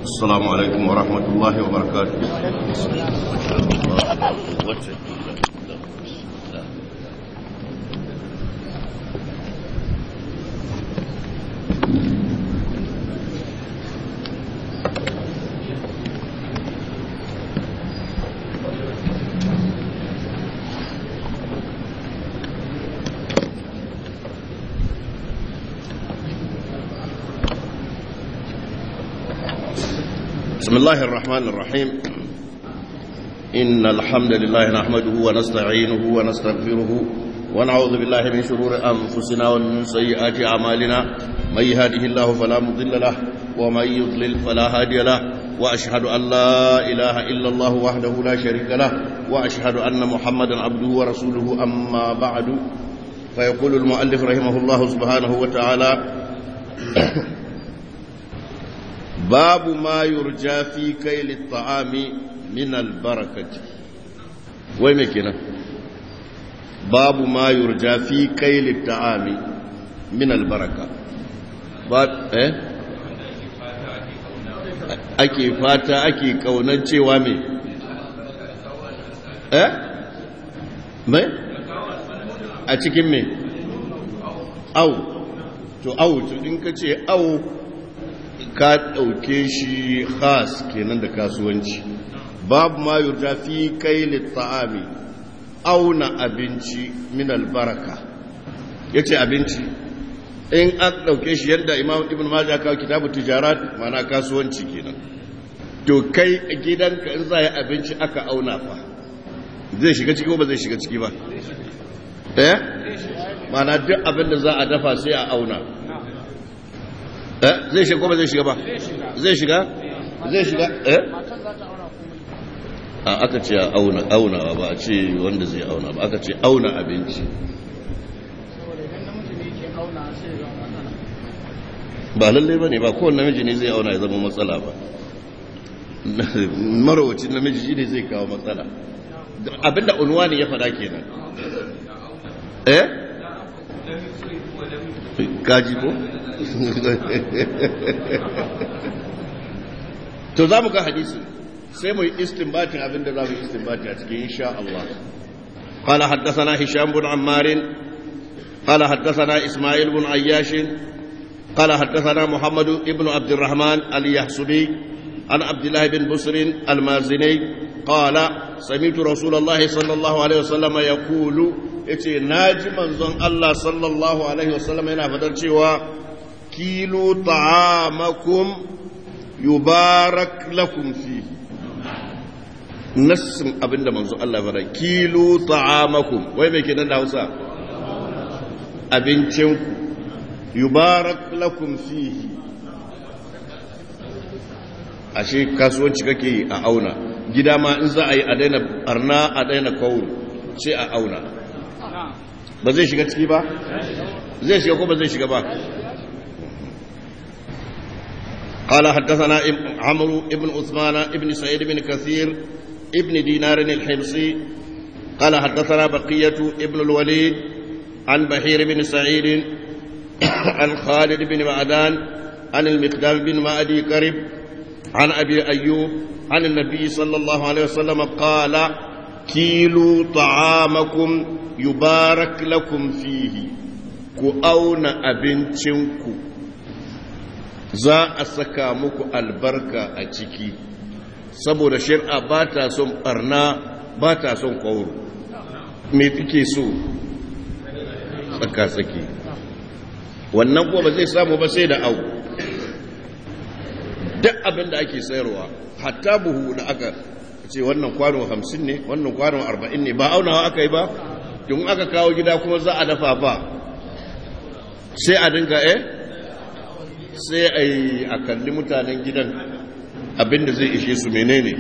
السلام عليكم ورحمة الله وبركاته بسم الله الرحمن الرحيم إن الحمد لله نحمده ونستعينه ونستغفره ونعوذ بالله من شرور أنفسنا ومن سيئات أعمالنا من يهده الله فلا مضل له ومن يضلل فلا هادي له وأشهد أن لا إله إلا الله وحده لا شريك له وأشهد أن محمدا عبده ورسوله أما بعد فيقول المؤلف رحمه الله سبحانه وتعالى باب ما يرجى في كيل الطعام من البركة وين كنا باب ما يرجى في كيل الطعام من البركة باب eh ake fata ake kaunan cewa me eh me a cikin me au to au to in ka ce au ka ɗauke shi khas kenan da kasuwanci babu ma yurja fi kai ta'ami auna abinci min albaraka ya ce abinci in an ɗauke shi yadda imam ibn majah kawo kitabu tijarat mana kasuwanci kenan to kai gidanka in za yi abinci aka auna fa zai shiga ciki ko ba zai shiga ciki ba eh mana duk abin da za a dafa sai a auna zai shiga ko ba zai shiga ba zai shiga zai shiga eh a aka ce auna aunawa ba a ce wanda zai auna ba aka ce auna abinci ba lallai ba ne ba kowane namiji ne zai auna ya zama matsala ba marawacin namiji shi ne zai kawo matsala abinda unwani ya fada kenan eh kaji ko to za mu ga hadisi sai mu yi istinbatin abinda za mu yi istinbati a cikin insha Allah قال حدثنا هشام بن عمار قال حدثنا إسماعيل بن عياش قال حدثنا محمد بن عبد الرحمن اليحسبي عن عبد الله بن بسر المازني قال سمعت رسول الله صلى الله عليه وسلم يقول yace naji manzon Allah sallallahu alaihi wasallam yana fadar cewa kilu ta'amakum yubarak lakum fi nassin abinda manzon Allah fara kilu ta'amakum wai me kenan da Hausa abincin yubarak lakum fihi ashe kasuwanci kake yi a auna gida ma in za a yi a daina barna a daina kawo sai a auna ba zai shiga ciki ba zai shiga ko ba zai shiga ba قال حدثنا عمرو بن عثمان بن سعيد بن كثير ابن دينار الحمصي قال حدثنا بقية ابن الوليد عن بحير بن سعيد عن خالد بن معدان عن المقدام بن معدي كرب عن أبي أيوب عن النبي صلى الله عليه وسلم قال كيلوا طعامكم يبارك لكم فيه كأون أبنتنكم za a saka muku albarka a ciki saboda shir'a ba ta son barna ba ta son kwauro me take so tsaka-tsaki wannan kuma ba zai samu ba sai da au duk abin da ake sayarwa hatta buhu da aka ce wannan kwano hamsin ne wannan kwano arba'in ne ba aunawa aka yi ba tun aka kawo gida kuma za a dafa ba sai a dinga eh sai a yi a kalli mutanen gidan abinda zai ishe su menene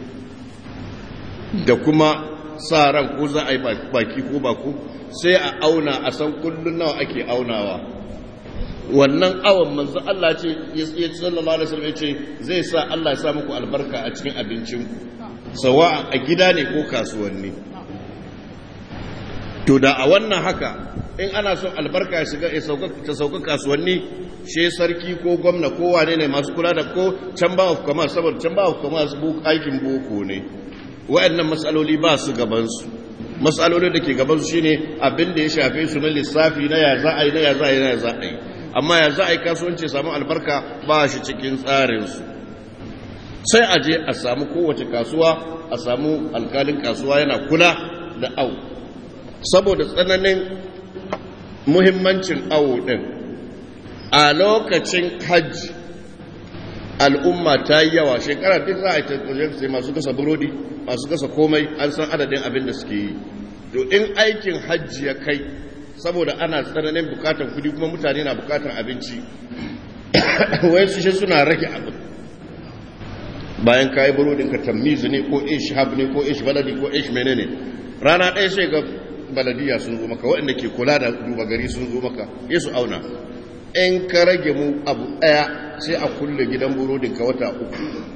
da kuma sa ran ko za a yi baki ko baku sai a auna a san kullum nawa ake aunawa wannan awon manzo Allah ce ya sallallahu alaihi wasallam ce zai sa Allah ya sa muku albarka a cikin abincinku sawa a gida ne ko kasuwanni to da a wannan haka in ana son albarka ya shiga ta sauka kasuwanni she sarki ko gwamna ko wane ne masu kula da ko chamber of commerce saboda chamber of commerce aikin boko ne waɗannan matsaloli ba su gabansu matsaloli da ke gabansu shine abin da ya shafe su na lissafi na ya za a yi na ya za a yi na ya za a yi amma ya za a yi kasuwanci samu albarka ba shi cikin tsarinsu sai a je a samu kowace kasuwa a samu alkalin kasuwa yana kula da au saboda tsananin muhimmancin awo ɗin a lokacin hajji al'umma ta yi yawa shekara duk za a yi tattalin sai masu kasa burodi masu kasa komai an san adadin abin da suke yi to in aikin hajji ya kai saboda ana tsananin bukatar kudi kuma mutane na bukatar abinci wai su shi suna rage abin bayan kayi burodin ka tammizu ne ko ish hab ne ko ish baladi ko ish menene rana ɗaya sai ga baladiya sun zo maka waɗanda ke kula da duba gari sun zo maka ya su auna in ka rage mu abu ɗaya sai a kulle gidan burodin ka wata uku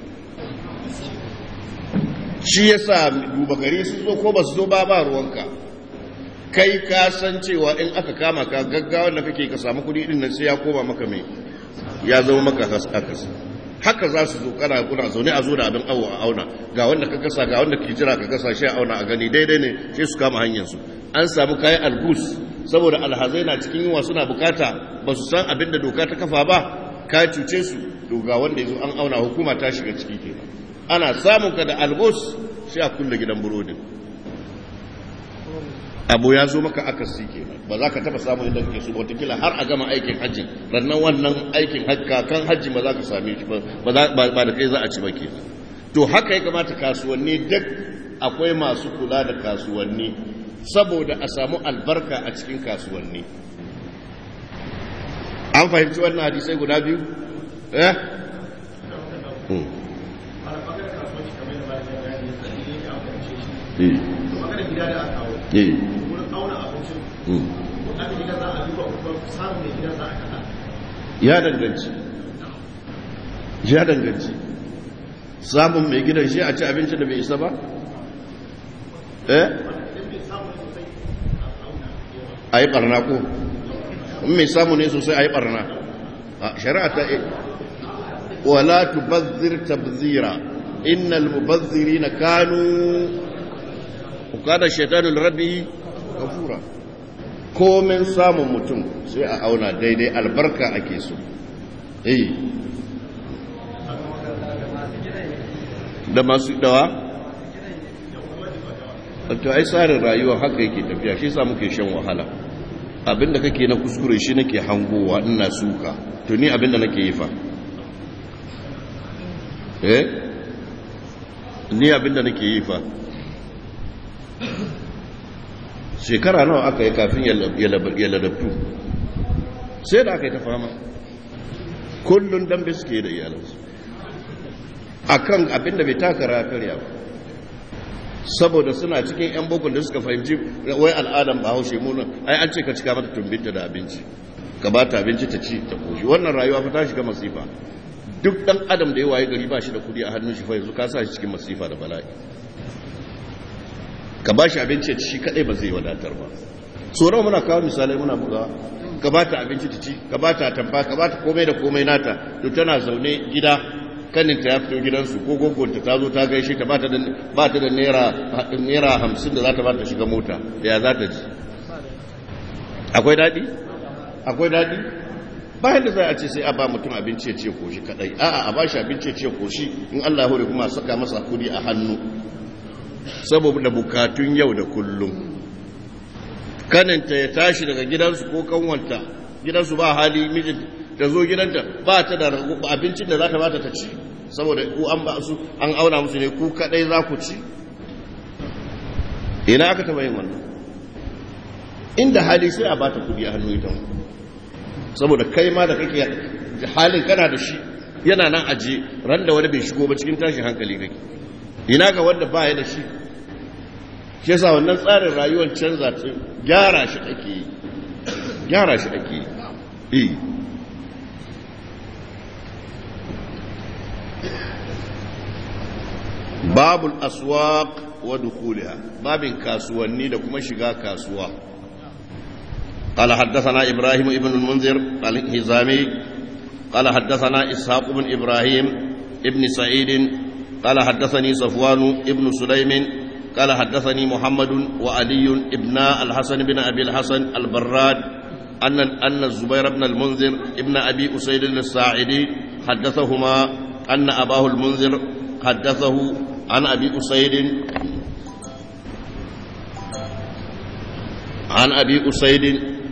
shi ya sa duba gari sun zo ko ba su zo ba ba ruwanka kai ka san cewa in aka kama ka gaggawa da kake ka samu kuɗi ɗin nan sai ya koma maka mai ya zama maka hakas haka za su zo kana kuna zaune a zo da abin awo a auna ga wanda ka kasa ga wanda ke jira ka kasa shi a auna a gani daidai ne sai su kama hanyar su an samu kayan algus saboda alhazai na cikin yunwa suna bukata ba su san abin da doka ta kafa ba ka cuce su to ga wanda ya zo an auna hukuma ta shiga ciki ke ana samun ka da algus sai a kulle gidan burodin abu ya zo maka akasi ke ba za ka taba samun idan ke su watakila har a gama aikin hajji rannan wannan aikin kakan hajji ba za ka same shi ba da kai za a ci ba ke to haka ya kamata kasuwanni duk akwai masu kula da kasuwanni saboda a samu albarka a cikin kasuwanni an fahimci wannan hadisai guda biyu eh ya danganci ya danganci samun mai gidan shi a ci abinci da bai isa ba eh a yi barna ko mai samu ne sosai a yi barna a shari'a ta yi wala tubazzir tabzira innal mubazzirina kanu kada shaitanul rabbi kafura komin samun mutum sai a auna daidai albarka ake so eh da masu dawa to ai tsarin rayuwa haka yake tafiya shi sa muke shan wahala abinda kake na kuskure shi nake hangowa ina suka to ni abinda nake yi fa eh ni abinda nake yi fa shekara nawa aka yi kafin ya ladabtu sai da aka yi ta fama kullum dambe suke da iyalansu a kan abinda bai takara karya ba saboda suna cikin 'yan bukun da suka fahimci wai al'adam ba haushe muna ai an ce ka cika mata tumbinta da abinci ka ba ta abinci ta ci ta koshi wannan rayuwa fa ta shiga masifa duk dan adam da ya waye gari ba shi da kudi a hannun shi fa yanzu ka sa shi cikin masifa da bala'i ka ba shi abinci ya ci shi kadai ba zai wadatar ba tsoron muna kawo misalai muna buga ka ba ta abinci ta ci ka ba ta tamfa ka ba ta komai da komai nata to tana zaune gida kaninta ya fito gidansu ko gogonta ta zo ta gaishe ta ba ta da naira hamsin da za ta ba ta shiga mota da ya za ta ji akwai daɗi akwai daɗi bayan da za a ce sai a ba mutum abinci ya ce koshi kadai a'a a ba shi abinci ya ce koshi in allah hore kuma saka masa kudi a hannu saboda bukatun yau da kullum kaninta ya tashi daga gidansu ko kanwanta gidansu ba hali mijin ta zo gidanta ba ta da abincin da za ta bata ta ci saboda ku an ba su an auna musu ne ku kadai za ku ci ina aka taba yin wannan inda hali sai a bata kudi a hannu ita saboda kai ma da kake halin kana da shi yana nan aje ran da wani bai shigo ba cikin tashin hankali kake ina ga wanda ba ya da shi shi yasa wannan tsarin rayuwar canza ta gyara shi ake yi gyara shi ake yi babul aswaq wa dukhuliha babin kasuwanni da kuma shiga kasuwa قال حدثنا إبراهيم ابن المنذر الهزامي قال حدثنا إسحاق بن إبراهيم ابن سعيد قال حدثني صفوان ابن سليم قال حدثني محمد وعلي ابن الحسن بن أبي الحسن البراد أن أن الزبير بن المنذر ابن أبي أسيد الساعدي حدثهما أن أباه المنذر حدثه عن أبي أسيد عن أبي أسيد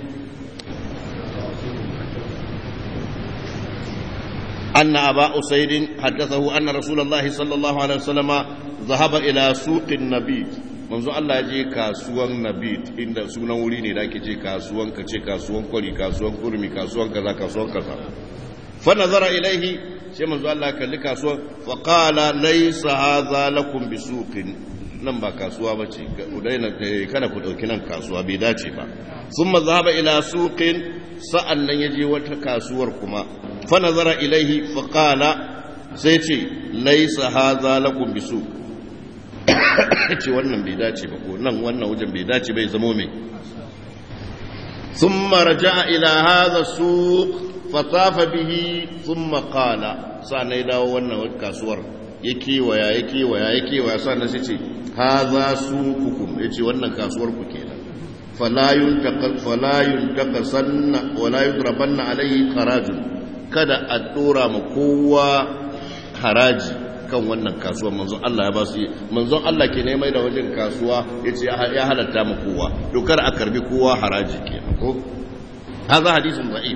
أن أبا أسيد حدثه أن رسول الله صلى الله عليه وسلم ذهب إلى سوق النبيت manzo Allah je kasuwan Nabit inda sunan wuri ne da ake ce kasuwan kace kasuwan kwari kasuwan kurmi kasuwan kaza kasuwan kaza fa nazara ilaihi sai manzo Allah kalli kasuwan fa qala laysa hadha lakum bisuqin nan ba kasuwa bace daina kada ku dauki nan kasuwa bai dace ba thumma zahaba ila suqin sa'an nan yaje wata kasuwar kuma fa nazara ilaihi fa qala sai ce laysa hadha lakum bisuq ce wannan bai dace ba ko nan wannan wajen bai dace bai zamo mai ثم رجع إلى هذا السوق فطاف به ثم قال سأنا يداو وانا كاسور يكي ويا يكي ويا يكي ويا سأنا سيتي هذا سوقكم يتي وانا كاسور كينا فلا ينتقل فلا ينتقصن ولا يضربن عليه خراج kada a dora ma kowa haraji kan wannan kasuwa manzon Allah ya ba su manzon Allah ke ne mai da wajen kasuwa yace ya halatta ma kowa dokar a karbi kowa haraji kenan ko هذا حديث ضعيف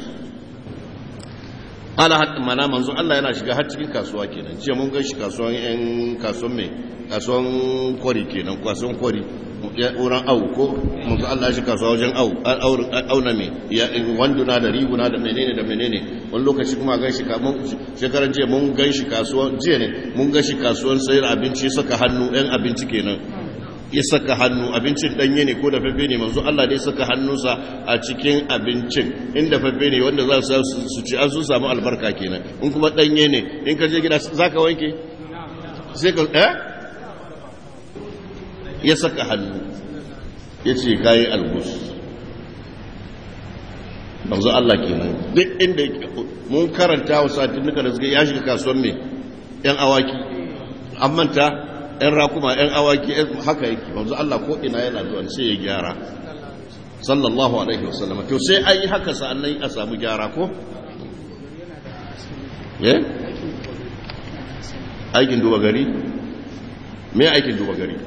قال حتى mana manzo Allah yana shiga har cikin kasuwa kenan ce mun ga shi kasuwan yan kasuwan me kasuwan kwari kenan kasuwan kwari wurin au ko manzo Allah shi kasuwa wajen au au na me ya wanduna da riguna da menene da menene wani lokaci kuma gan shi kamun shekaran jiya mun gan shi kasuwan jiya ne mun gan shi kasuwan sayar abinci saka hannu yan abinci kenan ya saka hannu abincin danye ne ko da fafe ne manzo Allah dai saka hannunsa a cikin abincin inda fafe ne wanda za su su ci an su samu albarka kenan in kuma danye ne in ka je gida zaka wanke sai ka eh ya saka hannu ya ce kayi albus manzo Allah kenan duk inda mun karanta wa satin duka da suka ya shiga kasuwan me yan awaki an manta ‘yan rakuma ‘yan awaki haka yake wanzu Allah ko ina yana zuwa sai ya gyara sallallahu alaihi wasallam to sai an yi haka sa'annan a samu gyara ko? ye? aikin duba gari? me aikin duba gari?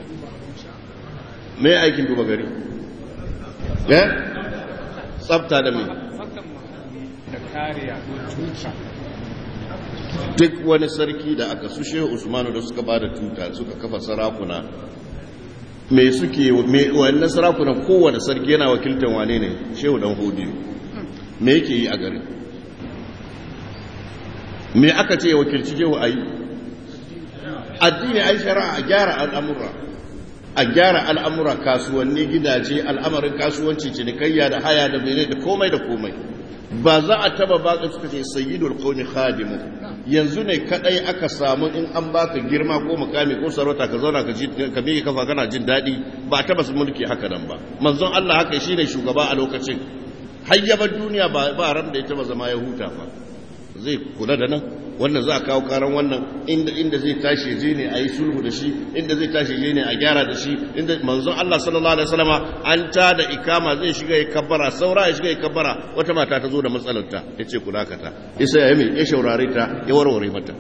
me aikin duba gari? ye? tsabta da me? da kariya tuta duk wani sarki da aka su shehu usmanu da suka ba da tuta suka kafa sarakuna me suke wannan sarakunan kowane sarki yana wakiltar wane ne shehu dan hudu me yake yi a garin me aka ce wakilci shehu a yi addini ai shari'a a gyara al'amura a gyara al'amura kasuwanni gidaje al'amarin kasuwanci cinikayya da haya da mene da komai da komai ba za a taba baka suka ce sayyidul qawmi khadimu yanzu ne kadai aka samu in an baka girma ko mukami ko sarauta ka zauna ka ji ka bi kafa kana jin dadi ba a taba su mulki haka nan ba manzon Allah haka shine shugaba a lokacin hayyabar duniya ba ba ran da ya taba zama ya huta fa zai kula da nan wannan za a kawo karan wannan inda inda zai tashi je ne a yi sulhu da shi inda zai tashi je ne a gyara da shi inda manzon Allah sallallahu alaihi wasallama an ta da ikama zai shiga ya kabbara saura ya shiga ya kabbara wata mata ta zo da matsalar ta yace ku dakata isa ya mai ya shaurare ta ya warware mata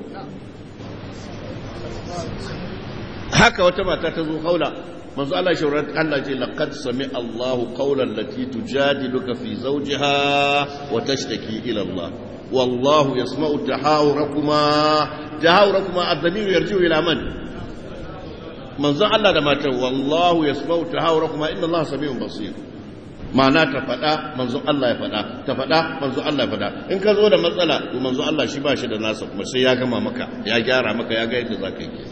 haka wata mata ta zo haula manzo Allah shaurare Allah ce laqad sami Allahu qawlan lati tujadiluka fi zawjiha wa tashtaki ila Allah والله يسمع تحاوركما تحاوركما الضمير يرجع الى من من زعل الله da matan wallahu yasma'u tahawurakuma inna Allah samiun basir ma'ana ta fada manzo Allah ya fada ta fada manzo Allah ya fada in ka zo da matsala to manzo Allah shi ba shi da nasa kuma sai ya gama maka ya gyara maka ya ga yadda zaka yi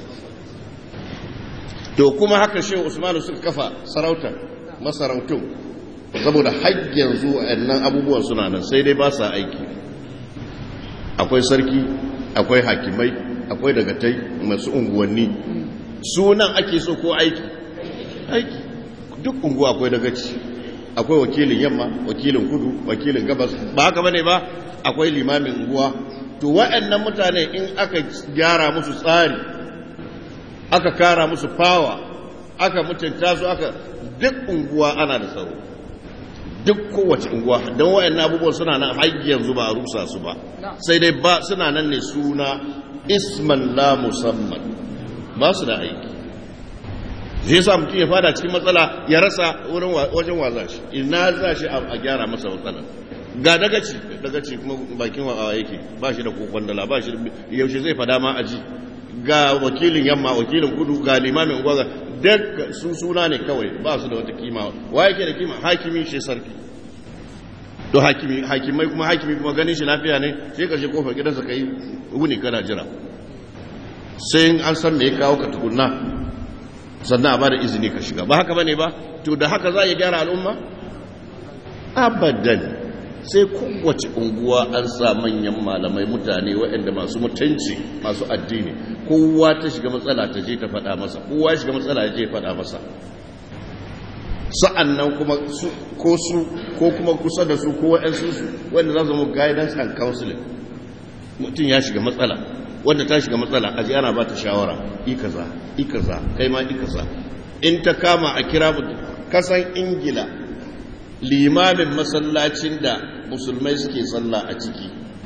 to kuma haka shehu Usman suka kafa sarauta masarautun saboda har yanzu wayannan abubuwan suna nan sai dai ba sa aiki akwai sarki akwai hakimai akwai dagatai masu unguwanni sunan ake so ko aiki aiki duk unguwa akwai dagaci akwai wakilin yamma wakilin kudu wakilin gabas ba haka bane ba akwai limamin unguwa to waɗannan mutane in aka gyara musu tsari aka kara musu fawa aka mutunta su aka duk unguwa ana da tsaro duk kowace unguwa don waɗannan abubuwan suna nan har yanzu ba a rusa su ba sai dai ba suna nan ne suna isman la musamman ba su da aiki zai sa mutum ya fada cikin matsala ya rasa wurin wajen waza shi ina za shi a gyara masa matsalar ga dagaci dagaci kuma bakin wa yake ba shi da kokon dala ba shi yaushe zai fada ma aji ga wakilin yamma wakilin kudu ga limamin gwaga duk sun suna ne kawai ba su da wata kima wa yake da kima hakimi shi sarki to hakimi hakimai kuma hakimi kuma ganin shi lafiya ne sai ka je kofar gidansa kai wuni kana jira sai an san me ya kawo ka tukunna sannan a ba da izini ka shiga ba haka bane ba to da haka za a gyara al'umma abadan sai kowace unguwa an sa manyan malamai mutane waɗanda masu mutunci masu addini kowa ta shiga matsala ta je ta faɗa masa kowa shiga matsala ya je faɗa masa sa'an nan kuma ko su ko kuma kusa da su ko waɗansu su wanda za su zama guidance and counseling mutum ya shiga matsala wanda ta shiga matsala a ji ana ba ta shawara ikaza ikaza kai ma ikaza in ta kama a kira mutum kasan ingila limamin masallacin da musulmai suke sallah a ciki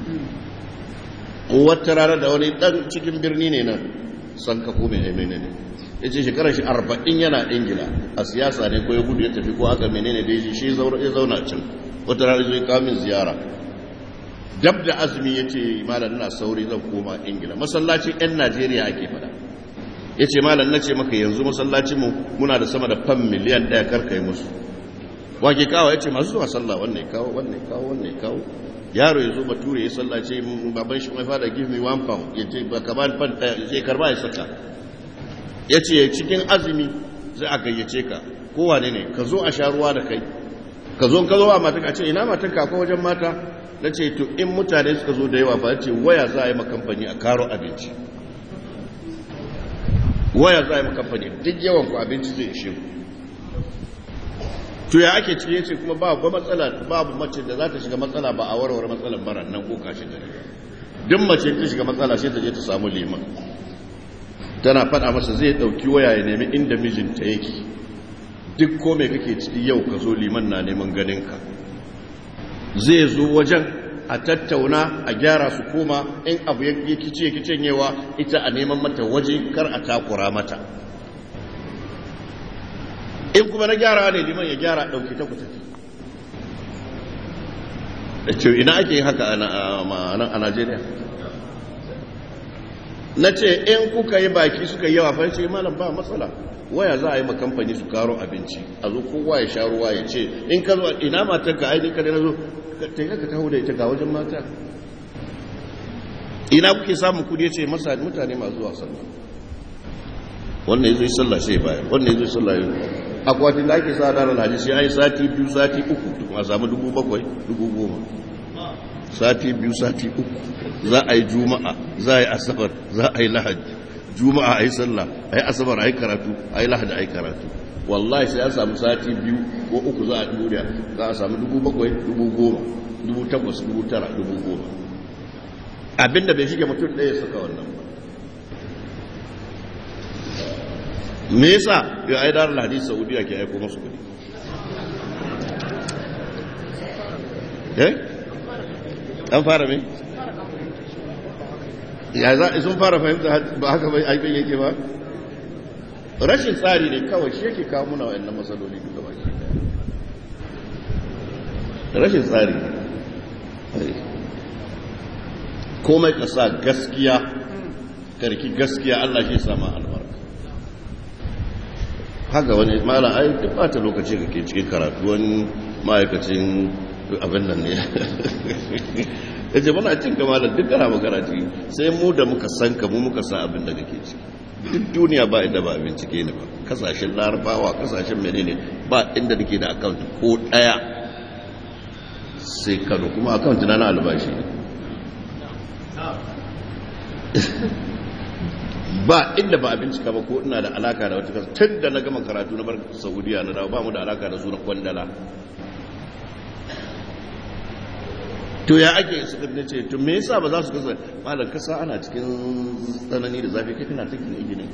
wata rana da wani dan cikin birni ne nan san kafo mai aimene ne ya ce shekarar shi arba'in yana ingila a siyasa ne ko ya gudu ya tafi ko aka menene da ya shi ya zauna can wata rana zai kamin ziyara dab da azumi ya ce malam na sauri zan koma ingila masallacin 'yan najeriya ake fada ya ce malam na ce maka yanzu masallacinmu muna da sama da fan miliyan ɗaya karkai musu wake kawo ya ce masu zuwa sallah wannan kawo wannan kawo wannan kawo yaro ya zo bature ya sallace baban shi mai fada give me one pound ya ce ba kaman fan ɗaya ya ce karba ya saka ya ce cikin azumi zai a gayyace ka kowane ne ka zo a sha ruwa da kai ka zo ka zo a mata ka ce ina matan ka akwai wajen mata na ce to in mutane suka zo da yawa ba ce waya za a yi makamfani a karo abinci waya za a yi makamfani duk yawan ku abinci zai ishe ku to ya ake ciki yace kuma babu matsala babu mace da za ta shiga matsala ba a warware matsalar bara nan ko kashi gari duk mace ta shiga matsala sai ta je ta samu liman tana faɗa masa zai ɗauki waya ya nemi inda mijinta yake duk ko mai kake ciki yau ka zo liman na neman ganinka zai zo wajen a tattauna a gyara su koma in abu ya kice kicenyewa ita a neman mata waje kar a takura mata in kuma na gyara ne liman ya gyara ɗauki ta ku tafi da ce ina ake haka a najeriya na ce in kuka yi baki suka yi yawa fa ce malam ba matsala waya za a yi makamfani su karo abinci a zo kowa ya sha ruwa ya ce in ka zo ina matar ka aini ka na zo ta yi ka taho da ita ga wajen mata ina kuke samun kudi ya ce masa mutane masu zuwa sallah wannan ya zo yi sallah sai baya wannan ya zo yi sallah ya akwatin da ake sa da ranar hadisi ya yi sati biyu sati uku tukun a samu dubu bakwai dubu goma sati biyu sati uku za a yi juma'a za a yi asabar za a yi lahadi juma'a a yi sallah a yi asabar a yi karatu a yi lahadi a yi karatu wallahi sai an samu sati biyu ko uku za a duniya za a samu dubu bakwai dubu goma dubu takwas dubu tara dubu goma abinda bai shige mutum ɗaya saka wannan ba me yasa ya ai darar hadisi saudiya ke aiko masu kudi eh an fara me ya za sun fara fahimta ba haka bai aikin yake ba rashin tsari ne kawai shi yake kawo muna wa'annan matsaloli duka ba rashin tsari komai ka sa gaskiya karki gaskiya Allah shi sama albarka haka wani mala ai duk bata lokaci kake cikin karatu wani ma'aikacin abin nan ne ya ce muna cin kama da duk kana magana ciki sai mu da muka san ka mu muka san abin da kake ciki duk duniya ba inda ba bincike ne ba kasashen larabawa kasashen menene ba inda nake da account ko daya sai kano kuma account na na albashi ba inda ba a bincika ba ko ina da alaka da wata kasa tun da na gama karatu na bar saudiya na dawo ba mu da alaka da sunan kwandala to ya ake su ne ce to me yasa ba za su kasa malam kasa ana cikin tsanani da zafi kai kana cikin iginin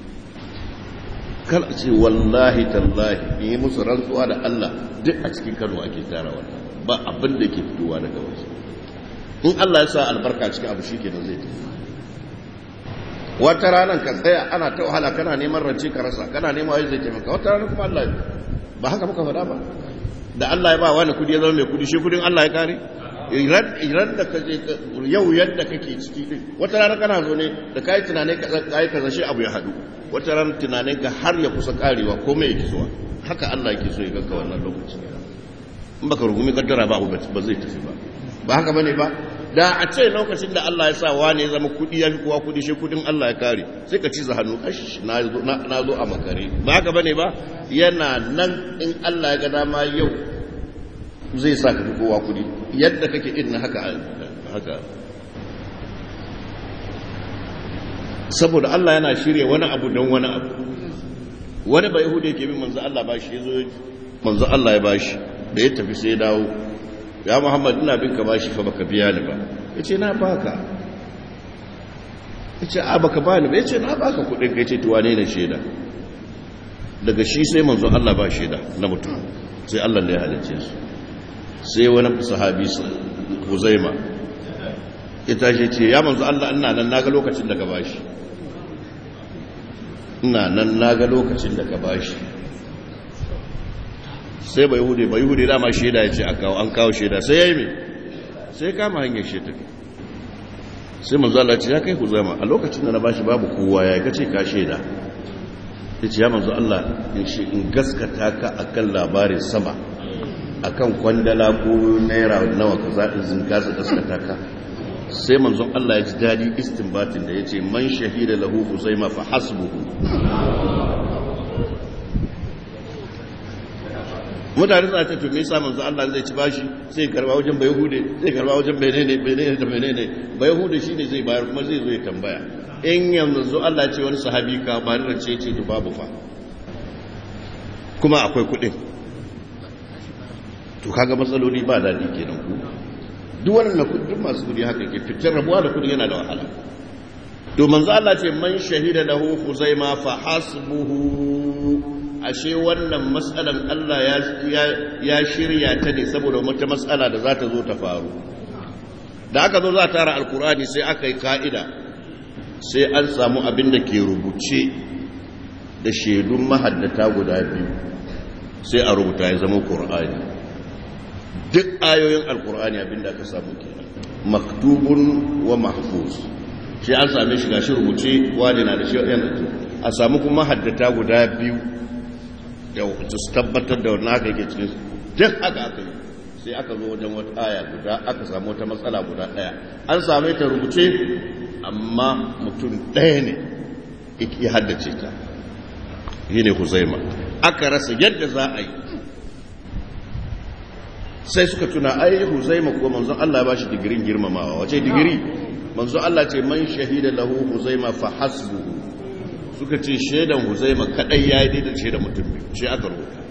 kala ce wallahi tallahi yi musu rantsuwa da Allah duk a cikin Kano ake tara wannan ba abin da ke fitowa daga wasu in Allah ya sa albarka cikin abu shikenan zai tafi wata ranar ka tsaya ana ta wahala kana neman rance ka rasa kana neman wai zai taimaka wata ranar kuma Allah ba haka muka faɗa ba da Allah ya ba wani kudi ya zama mai kudi shi kudin Allah ya kare iran da ka je yau yadda kake ciki din wata rana kana zo ne da kai tunanin ka kai kaza shi abu ya hadu wata rana tunanin ka har ya kusa karewa ko mai yake zuwa haka Allah yake so ya ganka wannan lokaci in baka rugumi kaddara ba ba zai tafi ba ba haka bane ba da a ce lokacin da Allah ya sa wani ya zama kudi ya fi kowa kudi shi kudin Allah ya kare sai ka ci hannu kashi na zo a makare ba haka bane ba yana nan in Allah ya ga dama yau zai sa ka fi kowa kudi yadda kake irin haka haka saboda Allah yana shirya wani abu don wani abu wani bai hudu yake bin manzo Allah ba shi yazo manzo Allah ya bashi da ya tafi sai ya dawo ya Muhammad ina bin ka bashi fa baka biya ni ba yace na baka yace a baka bani ba yace na baka kudin kai ce to wane ne sheda daga shi sai manzo Allah ba sheda na mutum sai Allah ne ya halicce su sai wani sahabi huzaima ya tashi ce ya manzo Allah ina nan naga lokacin da ka bashi ina nan naga lokacin da ka bashi sai bai hude bai hude dama shaida ya ce a kawo an kawo shaida sai ya yi mai sai kama hanyar shaida sai manzo Allah ce ya kai huzaima a lokacin da na bashi babu kowa ya kace ka shaida ya ce ya manzo Allah in gaskata ka akan labarin sama akan kwandala ko naira nawa ka zaɗin zinka su gaskata ka sai manzon Allah ya ji daɗi istinbatin da ya ce man shahida lahu huzaima fa hasbuhu mutane suna ce to me yasa manzon Allah zai ci bashi sai karba wajen bai hude sai karba wajen menene menene da menene bai hude shine zai bayar kuma zai zo ya tambaya in yanzu Allah ce wani sahabi ka ba ni race ce to babu fa kuma akwai kuɗin to kaga matsaloli ba daɗi kenan ku duk wannan kudin masu kudi haka ke fitar rabuwa da kudi yana da wahala to manzo Allah ce man shahida lahu khuzaima fa hasbuhu ashe wannan matsalan Allah ya ya shirya ta ne saboda wata matsala da za ta zo ta faru da aka zo za ta tara alkurani sai aka yi ka'ida sai an samu abin da ke rubuce da shaidun mahaddata guda biyu sai a rubuta ya zama qur'ani duk ayoyin alkur'ani abinda aka samu kenan maktubun wa mahfuz shi an same shi gashi rubuce wani na da shi yana a samu kuma haddata guda biyu da su tabbatar da wannan aka yake cikin duk haka aka yi sai aka zo wajen wata aya guda aka samu wata matsala guda daya an same ta rubuce amma mutum ɗaya ne ya haddace ta shi ne huzaima aka rasa yadda za a yi sai suka tuna ai huzaima ko manzon Allah ba shi digirin girmamawa wace digiri manzon Allah ce man shahida lahu huzaima fa hasbuhu suka ce shaidan huzaima kadai yayi daidai shaidan mutum biyu shi aka rubuta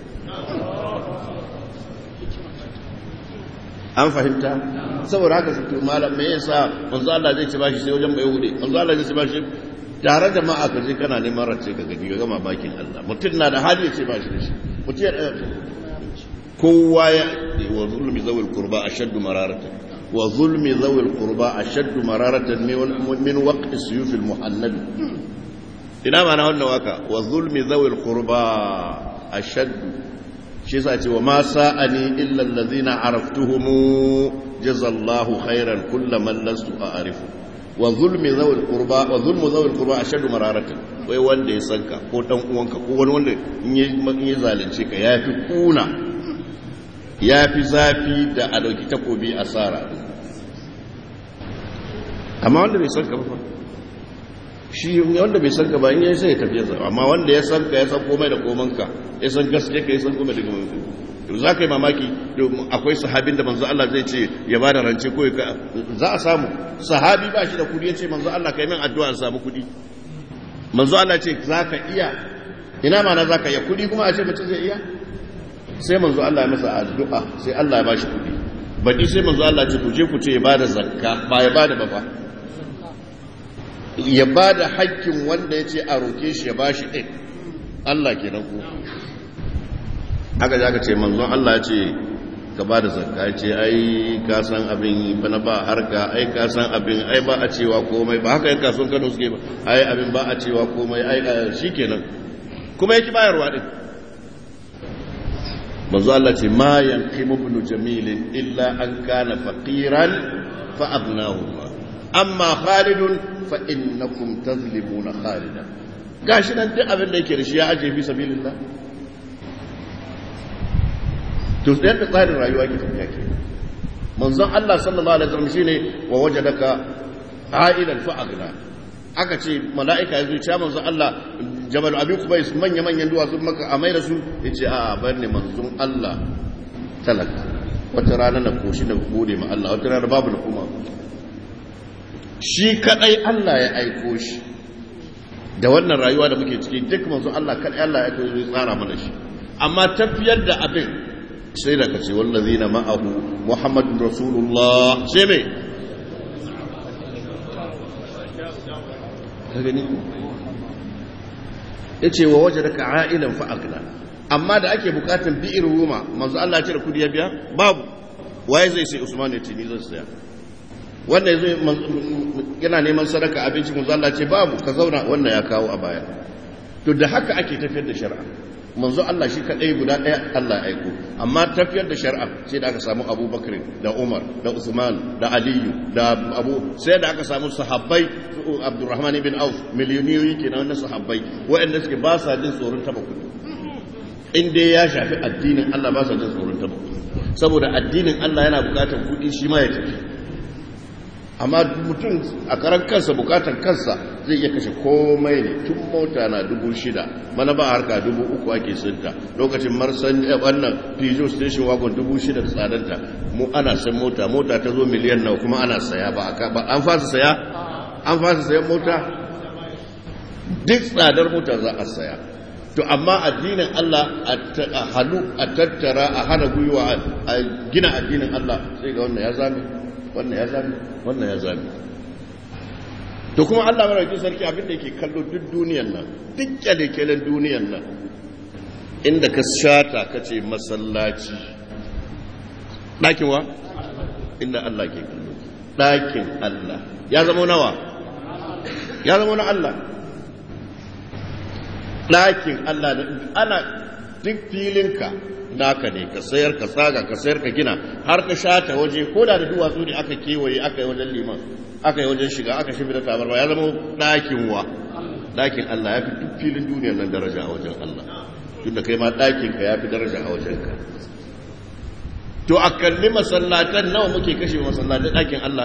an fahimta saboda haka su malam me yasa manzon Allah zai ci bashi sai wajen bai hude manzon Allah zai ci bashi tare da ma'a ka je kana neman race ka gani ga gama bakin Allah mutum na da hali ya ce bashi da shi mutum ya kowa ya wa zulmi zawil qurba ashaddu mararatan wa zulmi zawil qurba ashaddu mararatan min waqti suyuf al muhannad ina mana wannan waka wa zulmi zawil qurba ashaddu shi yasa ce wa ma sa'ani illa allazina araftuhum jazallahu khairan kullaman lastu a'rifu wa zulmi zawil qurba wa zulmu zawil qurba ashaddu mararatan wai wanda ya sanka ko dan uwanka ko wani wanda in ya zalunce ka yafi kuna ya fi zafi da a ɗauki takobi a tsara amma wanda bai san ka ba shi wanda bai san ka ba in yi sai ya tafi ya zama amma wanda ya san ka ya san komai da komanka ya san gaske ka ya san komai da komanka to za ka yi mamaki akwai sahabin da manzo Allah zai ce ya ba da rance ko za a samu sahabi ba shi da kudi ya ce manzo Allah ka yi min addu'a in samu kudi manzo Allah ce za ka iya ina mana za ka iya kudi kuma a ce mutum zai iya sai manzo Allah ya masa addu'a sai Allah ya bashi kudi baɗi sai manzo Allah ce ku je ku ce ya bada zakka ba ya bada ba fa ya bada hakkin wanda ya ce a roke shi ya bashi ɗin Allah kenan ku aka ji aka ce manzon Allah ya ce ka ba da zakka ya ce ai ka san abin bana ba harka ai ka san abin ai ba a cewa komai ba haka yan kasuwan Kano suke ba ai abin ba a cewa komai ai shikenan kuma yake bayarwa din manzo Allah ce ma yanqimu ibn jamil illa an kana faqiran fa aghnahu amma khalidun fa innakum tazlimuna khalidan gashi nan duk abin da yake da shi ya aje fi sabilillah to sai da tsarin rayuwa ke tafiya ke manzon Allah sallallahu alaihi wasallam shine wa wajadaka ailan fa aghna aka ce mala'ika ya zuciya manzon Allah jabal abi kubais manya manyan duwatsu maka a mai da su yace a bar ne manzon Allah talaka wata rana na koshi da gode ma Allah wata rana babu da kuma shi kadai Allah ya aiko shi da wannan rayuwa da muke ciki duk manzon Allah kadai Allah ya aiko tsara mana shi amma tafiyar da abin sai da kace wallazina ma'ahu muhammadun rasulullah sai me ka gani yace wa wajadaka a'ilan fa agna amma da ake bukatan bi'ir ruma manzo Allah ya ce da kudi ya biya babu waye zai sai Usman ya tini zai saya wanda yazo yana neman sadaka abinci manzo Allah ce babu ka zauna wannan ya kawo a baya to da haka ake tafiyar da shari'a manzo Allah shi kadai guda daya Allah ya aiko amma tafiyar da shari'a sai da aka samu Abubakar da Umar da Usman da Aliyu da Abu sai da aka samu sahabbai Abdurrahman ibn Auf miliyoniyoyi kenan na sahabbai waɗanda suke ba sa jin tsoron taba kudi in dai ya shafi addinin Allah ba sa jin tsoron taba kudi saboda addinin Allah yana bukatar kudi shi ma ya tafi amma mutum a karan kansa bukatar kansa zai iya kashe komai ne tun mota na dubu shida mana ba harka dubu uku ake sinta lokacin marsan wannan pijo station wagon dubu shida da tsadanta mu ana san mota mota ta zo miliyan nawa kuma ana saya ba an fasa saya an fasa sayan mota duk tsadar mota za a saya to amma addinin Allah a halu a tattara a hana gwiwa a gina addinin Allah sai ga wannan ya zame wannan ya zame wannan ya zame to kuma Allah marauki sarki abin da yake kallo duk duniyan nan duk kyalekyalen duniyan nan inda ka shata ka ce masallaci ɗakin wa inda Allah ke kallo ɗakin Allah ya zama nawa ya zama na Allah ɗakin Allah ana duk filinka naka ne ka sayar ka tsaga ka sayar ka gina har ka shata waje ko da da duwatsu ne aka kewaye aka yi wajen liman aka yi wajen shiga aka shi da tabarwa ya zama ɗakin wa ɗakin Allah ya fi duk filin duniyar nan daraja a wajen Allah tun da kai ma ɗakin ka ya fi daraja a wajen ka to a kalli masallatan nawa muke kashe masallatan ɗakin Allah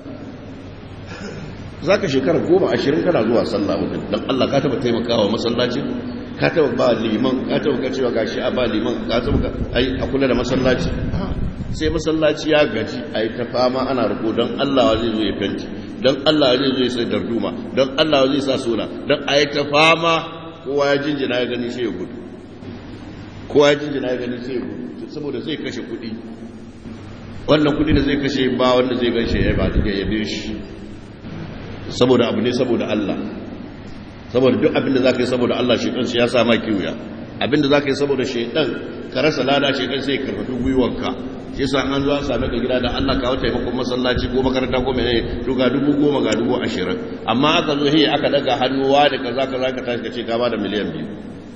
za ka shekara goma ashirin kana zuwa sallah wajen don Allah ka taɓa taimakawa masallacin ka taba ba liman ka taba ka cewa gashi a ba liman ka taba ka ai a kula da masallaci sai masallaci ya gaji a yi ta fama ana riko don Allah zai zo ya fenti don Allah zai zo ya sai darduma don Allah zai sa suna don a yi ta fama kowa ya jinjina ya gani sai ya gudu kowa ya jinjina ya gani sai ya gudu saboda zai kashe kuɗi wannan kuɗi da zai kashe ba wanda zai ganshe ya ba ya yabe shi saboda abu ne saboda Allah saboda duk abinda za ka yi saboda Allah shaitan shi ya sa ma kiwuya abinda za ka yi saboda shaitan ka rasa lada shaitan sai karfafi gwiwanka shi yasa an zo an same ka gida da Allah kawo taimakon masallaci ko makaranta ko menene to ga dubu goma ga dubu ashirin amma aka zo hiya aka daga hannuwa da kaza kaza ka tashi ka ce ka bada miliyan biyu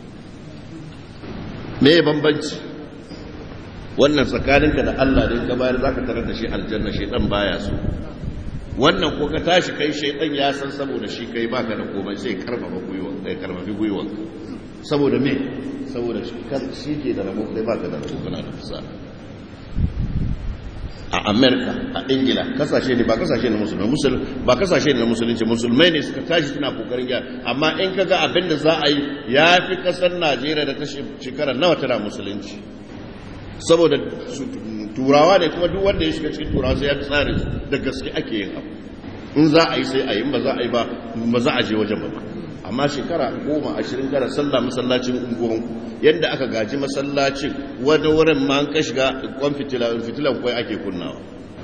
me bambanci wannan tsakaninka da Allah da ka bayar zaka tarar da shi aljanna shaitan baya so wannan ko ka tashi kai shaidan ya san saboda shi kai baka da komai sai karfafa gwiwan kai karfafi gwiwan saboda me saboda shi ke da rabo kai baka da rabo kana da fisa a amerika a ingila kasashe ne ba kasashe ne musulmai musul ba kasashe ne na musulunci musulmai ne suka tashi suna kokarin gyara amma in ka ga abin da za a yi ya fi kasar najeriya da ta shekara nawa tana musulunci saboda turawa ne kuma duk wanda ya shiga cikin turawa sai ya tsare da gaske ake yin abu in za a yi sai a yi ba za a yi ba ba za a je wajen ba amma shekara goma ashirin kana sallah masallacin unguwanku yadda aka gaji masallacin wani wurin ma an ka shiga kwan fitilan kwai ake kunnawa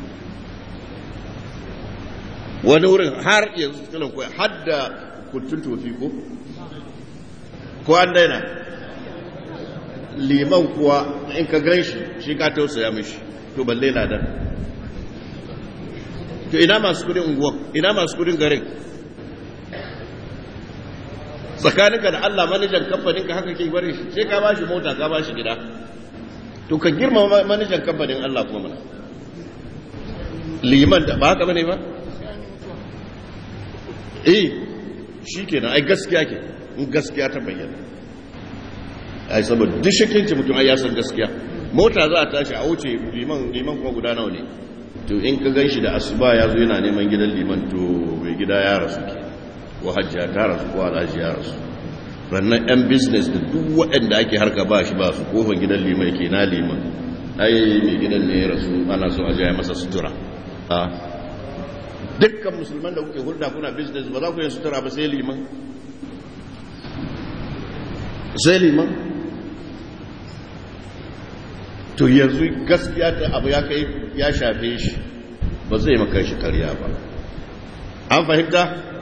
wani wurin har yanzu fitilan kwai har da kuntun tofi ko ko an daina liman kuwa in ka gan shi shi ka tausaya mishi to balle na dan to ina masu kudin unguwa ina masu kudin garin tsakaninka da Allah manajan kamfanin ka haka ke bari shi sai ka ba shi mota ka ba shi gida to ka girma manajan kamfanin Allah kuma mana liman da ba haka bane ba eh shi kenan ai gaskiya ke in gaskiya ta bayyana ai saboda duk shakinci mutum ai ya san gaskiya mota za a tashi a wuce liman liman kuma guda nawa ne to in ka gan shi da asuba ya zo yana neman gidan liman to mai gida ya rasu ke ko hajjiya ta rasu ko alhaji ya rasu rannan yan business da duk waɗanda ake harka ba shi ba su kofar gidan liman ke na liman ai mai gidan ne ya rasu ana so a jaya masa sutura a dukkan musulman da kuke hulɗa kuna business ba za ku yi sutura ba sai liman sai liman to yanzu gaskiya ta abu ya kai ya shafe shi ba zai maka shi karya ba an fahimta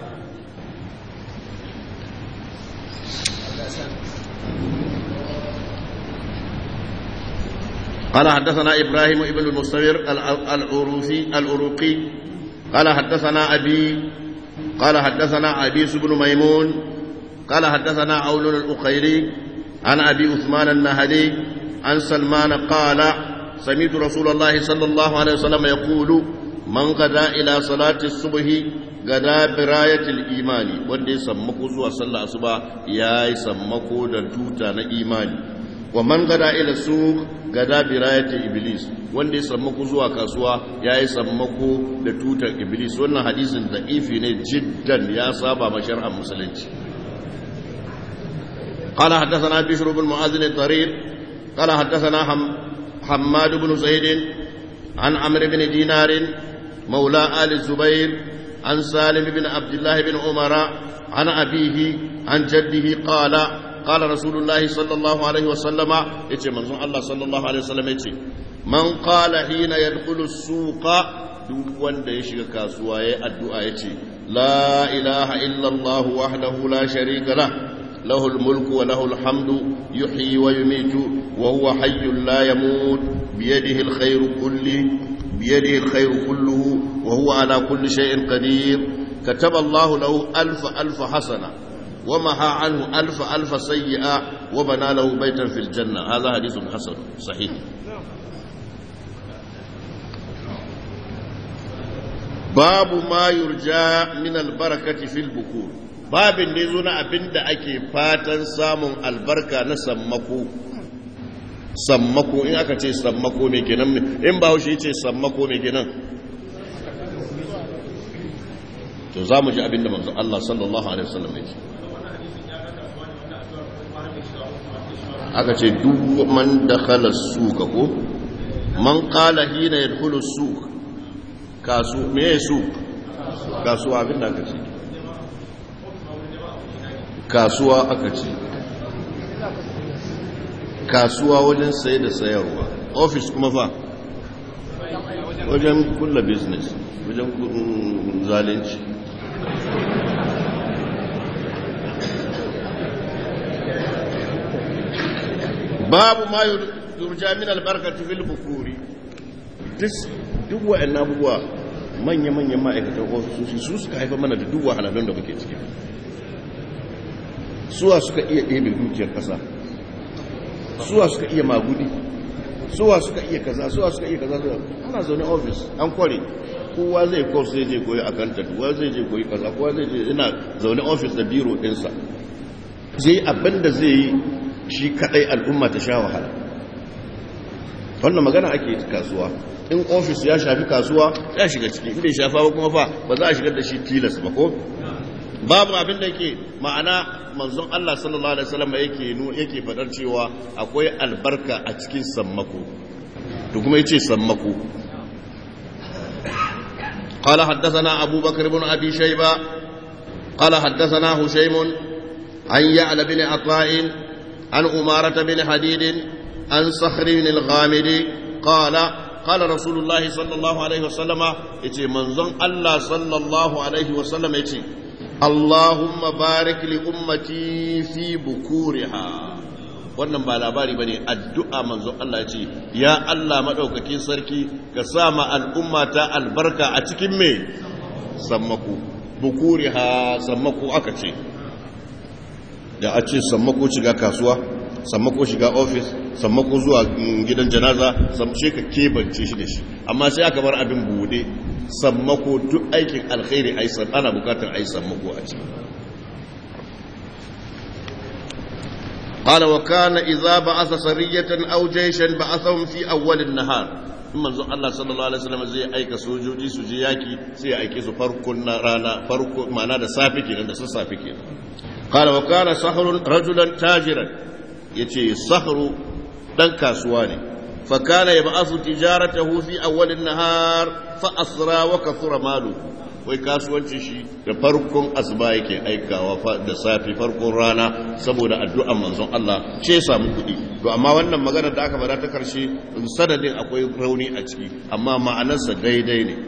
قال حدثنا إبراهيم بن المستمر العروسي العروقي قال حدثنا أبي قال حدثنا عبيس بن ميمون قال حدثنا عون الأقيلي عن أبي عثمان النهدي عن سلمان قال سمعت رسول الله صلى الله عليه وسلم يقول من غدا إلى صلاة الصبح غدا براية الإيمان وندي سمكو زوا صلى الصبح يا سمكو دتوتا نا إيماني ومن غدا إلى السوق غدا براية إبليس وندي سمكو زوا كاسوا يا سمكو دتوتا إبليس wannan hadisin da'ifi ne jiddan ya saba ma shar'an musulunci قال حدثنا بشر بن معاذ الضرير قال حدثنا حم حماد بن زيد عن عمرو بن دينار مولى آل الزبير عن سالم بن عبد الله بن عمر عن أبيه عن جده قال قال رسول الله صلى الله عليه وسلم يتي من الله صلى الله عليه وسلم يتي من قال حين يدخل السوق duk wanda ya shiga kasuwa ya addu'a ya ce la ilaha illallah wahdahu la sharika lah له الملك وله الحمد يحيي ويميت وهو حي لا يموت بيده الخير كله بيده الخير كله وهو على كل شيء قدير كتب الله له ألف ألف حسنة ومحى عنه ألف ألف سيئة وبنى له بيتا في الجنة هذا حديث حسن صحيح باب ما يرجى من البركة في البكور babin da zo na abin da ake fatan samun albarka na sammako sammako in aka ce sammako mai kenan in ba haushe ce sammako mai kenan to za mu ji abin da manzo Allah sallallahu alaihi wasallam ya ce aka ce duk man dakhala suka ko man qala hina yadkhulu suk kasu me suk kasuwa abin da aka ce kasuwa aka ce kasuwa wajen saye da sayarwa ofis kuma fa wajen kulla business wajen zalunci babu ma yurja min albarkatu fil bukuri duk wa'annan abubuwa manya-manyan ma'aikatan ofisoshi su suka haifa mana da duk wahalalun da muke ciki suwa suka iya ɗebe dukiyar ƙasa suwa suka iya magudi suwa suka iya kaza suwa suka iya kaza ana zaune ofis an kware kowa zai kos zai je koyi accountant kowa zai je koyi kaza kowa zai je ina zaune ofis da biro ɗinsa zai abin da zai yi shi kaɗai al'umma ta sha wahala wannan magana ake kasuwa in ofis ya shafi kasuwa ya shiga ciki inda ya shafa ba kuma fa ba za a shigar da shi tilas ba ko babu abin da yake ma'ana manzon Allah sallallahu alaihi wasallam yake yake fadar cewa akwai albarka a cikin sammako to kuma yace sammako قال حدثنا أبو بكر بن أبي شيبة قال حدثنا هشيم عن يعلى بن عطاء عن أمارة بن حديد عن صخر بن الغامدي قال قال رسول الله صلى الله عليه وسلم يتي منظم الله صلى الله عليه وسلم يتي اللهم بارك لأمتي في بكورها wannan ba labari bane addu'a manzon Allah ya ce ya Allah madaukakin sarki ka sa ma al'umma ta albarka a cikin me sammako bukuriha sammako aka ce da a ce sammako shiga kasuwa sammako shiga ofis sammako zuwa gidan janaza samshe ka kebance shi da shi amma sai aka bar abin bude sammako duk aikin alkhairi ai ana bukatar ai sammako a ciki قال وكان إذا بعث سرية أو جيشا بعثهم في أول النهار manzo Allah sallallahu alaihi wasallam zai aika sojoji su je yaki sai ya aike su farkon rana farko ma'ana da safi kenan da sassafe kenan qala wa kana sahrun rajulan tajiran yace sahru dan kasuwa ne fa kana yab'athu tijaratahu fi awwal an-nahar fa asra wa kathura malu wai kasuwancin shi da farkon asuba yake aikawa da safi farkon rana saboda addu'an manzon Allah ce samu kuɗi to amma wannan magana da aka bada ta karshe sanadin akwai rauni a ciki amma ma'anarsa daidai ne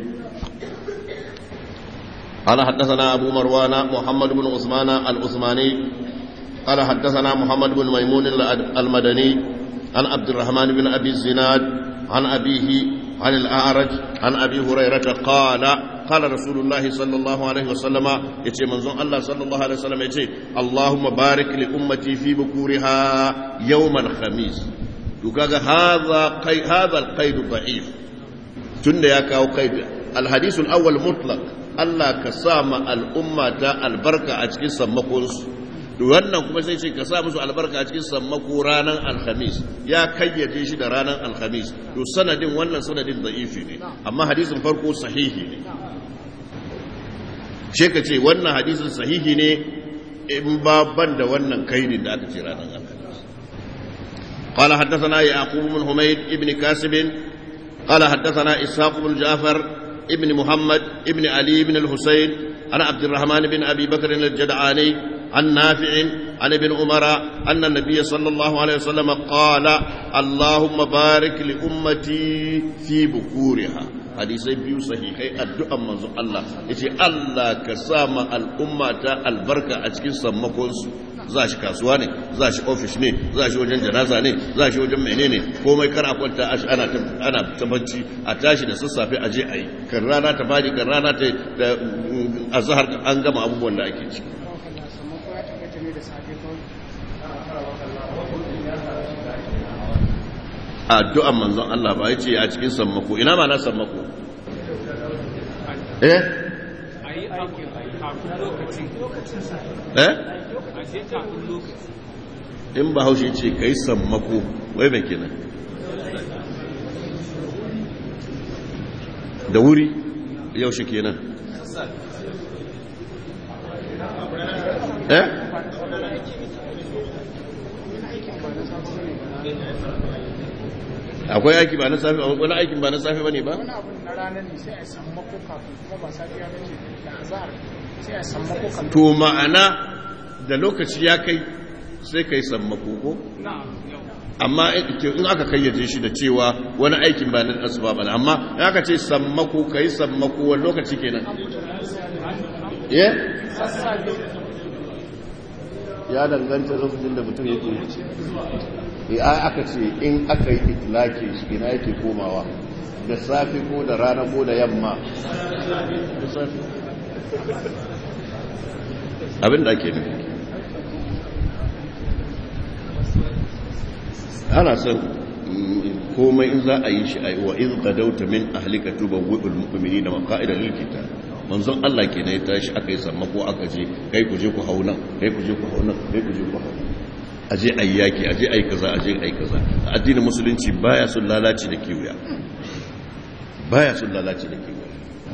قال حدثنا أبو مروان محمد بن عثمان العثماني قال حدثنا محمد بن ميمون المدني عن عبد الرحمن بن أبي الزناد عن أبيه عن الأعرج عن أبي هريرة قال قال رسول الله صلى الله عليه وسلم يتي منزون الله صلى الله عليه وسلم يتي اللهم بارك لأمتي في بكورها يوم الخميس يقول هذا قيد هذا القيد ضعيف تند يا كاو قيد الحديث الأول مطلق Allah ka sa ma al'umma ta albarka a cikin sammakonsu wannan kuma sai ce ka sa musu albarka a cikin sammako ranar alhamis ya kayyade shi da ranar alhamis to sanadin wannan sanadin da'ifi ne amma hadisin farko sahihi ne she ka ce wannan hadisin sahihi ne in ba ban da wannan kaidin da aka ce ranar alhamis قال حدثنا يعقوب بن حميد ابن كاسب قال حدثنا إسحاق بن جعفر ابن محمد ابن علي بن الحسين عن عبد الرحمن بن أبي بكر الجدعاني عن نافع عن ابن عمر أن النبي صلى الله عليه وسلم قال اللهم بارك لأمتي في بكورها hadisai biyu sahihai addu'an manzon Allah yace Allah ka sa ma al'umma ta albarka a cikin sammakonsu za shi kasuwa ne za shi ofis ne za shi wajen janaza ne za shi wajen menene komai kar a kwanta ana ana tabbaci a tashi da sassafe a je a yi kan rana ta fadi kan rana ta da azhar an gama abubuwan da ake ciki addu'an manzon Allah ba yace a cikin sammako ina ma na sammako eh a yi aikin kafin lokaci eh a je kafin lokaci in ba haushe ce kai sammako wai mai kenan da wuri yaushe kenan eh akwai aiki ba na safi wani aikin ba na safi bane ba wani abun na ranar ne sai a samu mako kafin kuma ba safiya ba ce da azahar sai a samu mako kafin to ma'ana da lokaci ya kai sai kai sammako ko na'am yau amma in aka kayyace shi da cewa wani aikin ba na asuba ba amma in aka ce sammako kai sammako wani lokaci kenan eh ya danganta lokacin da mutum yake ya aka ce in aka yi itilake shi ina yake komawa da safe ko da rana ko da yamma da safe abin da ake nufi ana son komai in za a yi shi a yi wa iz gadauta min ahlika tubawwi'ul mu'minina maqa'ida lil qital manzon Allah kenan ya tashi aka yi sammako aka je kai ku je ku hau nan kai ku je ku hau nan kai ku je ku hau aje ayi yaki aje ayi kaza aje ayi kaza addinin musulunci baya son lalaci da kiwiya baya son lalaci da kiwiya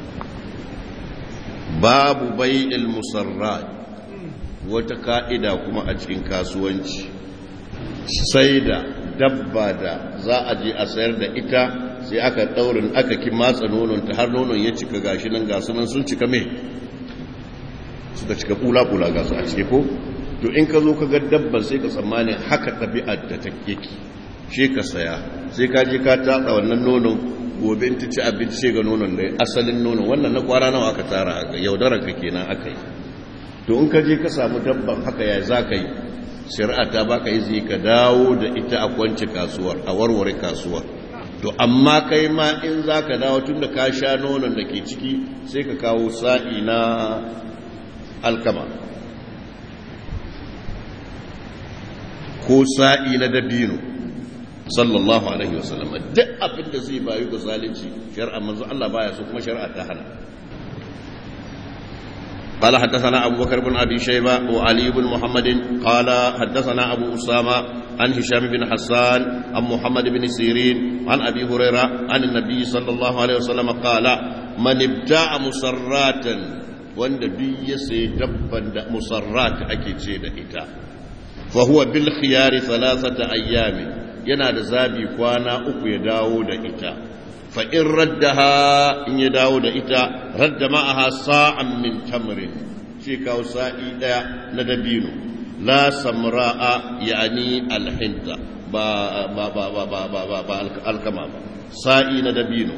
babu bai'il musarrat wata ka'ida kuma a cikin kasuwanci sai da dabba da za a je a sayar da ita sai aka daurin aka ki matsa nononta har nonon ya cika gashi nan gasu nan sun cika mai suka cika kula-kula gasu a cike ko to in ka zo ka ga dabban sai ka tsammanin haka ɗabi'ar da ta yake shi ka saya sai ka je ka tatsa wannan nonon gobe in ta ci abinci sai ga nonon da asalin nonon wannan na kwara nawa aka tara ga yaudarar ka kenan aka yi to in ka je ka samu dabban haka ya za ka yi shari'a ta baka izini ka dawo da ita a kwanci kasuwar a warware kasuwar to amma kai ma in za ka dawo tun da ka sha nonon da ke ciki sai ka kawo sa'i na alkama ko sa'i na dabino sallallahu alaihi wasallam duk abin da zai bayu ga zalunci shari'a manzo Allah baya so kuma shari'a ta hana قال حدثنا أبو بكر بن أبي شيبة وعلي بن محمد قال حدثنا أبو أسامة عن هشام بن حسان عن محمد بن سيرين عن أبي هريرة عن النبي صلى الله عليه وسلم قال من ابتاع مسراتا وان بي سيدبا مسرات أكيد سيد إتا فهو بالخيار ثلاثة أيام ينادى زابي كوانا أكو يداود إتا فإن ردها إن يداود إتا رد معها صاعا من تمر شيكا وسائي ندبينه لا سمراء يعني الحنطة با با با با با با با با الكمام سائي ندبينه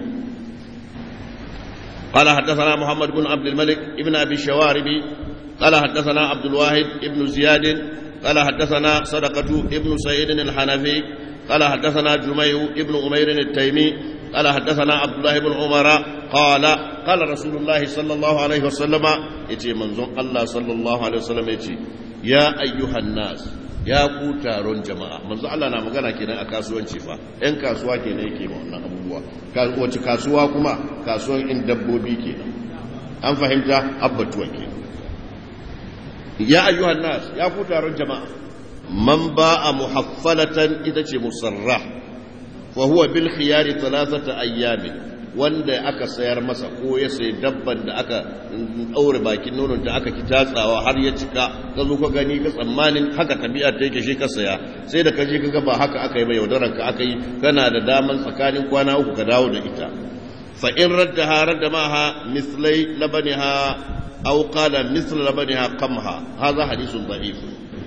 قال حدثنا محمد بن عبد الملك ابن أبي الشواربي قال حدثنا عبد الواحد ابن زياد قال حدثنا صدقة ابن سعيد الحنفي قال حدثنا جميع ابن أمير التيمي قال حدثنا عبد الله بن عمر قال قال رسول الله صلى الله عليه وسلم يتي منزون الله صلى الله عليه وسلم يتي يا أيها الناس ya ku taron jama'a manzo Allah na magana kenan a kasuwanci fa ɗan kasuwa kenan yake ma wannan abubuwa wace kasuwa kuma kasuwan in dabbobi kenan an fahimta abbatuwa kenan ya ayyuhan nas ya ku taron jama'a man ba'a muhaffalatan ita ce musarrah fa huwa bil khiyari thalathata ayyamin wanda aka sayar masa ko ya sayi dabban da aka daure bakin nonon da aka kitatsawa har ya cika ka zo ka gani ka tsammanin haka tabi'a ta yake shi ka saya sai da ka je ka ga ba haka aka yi ba yaudaran ka aka yi kana da daman tsakanin kwana uku ka dawo da ita fa in raddaha radda maha mislai labaniha aw qala misl labaniha qamha hadha hadithun da'if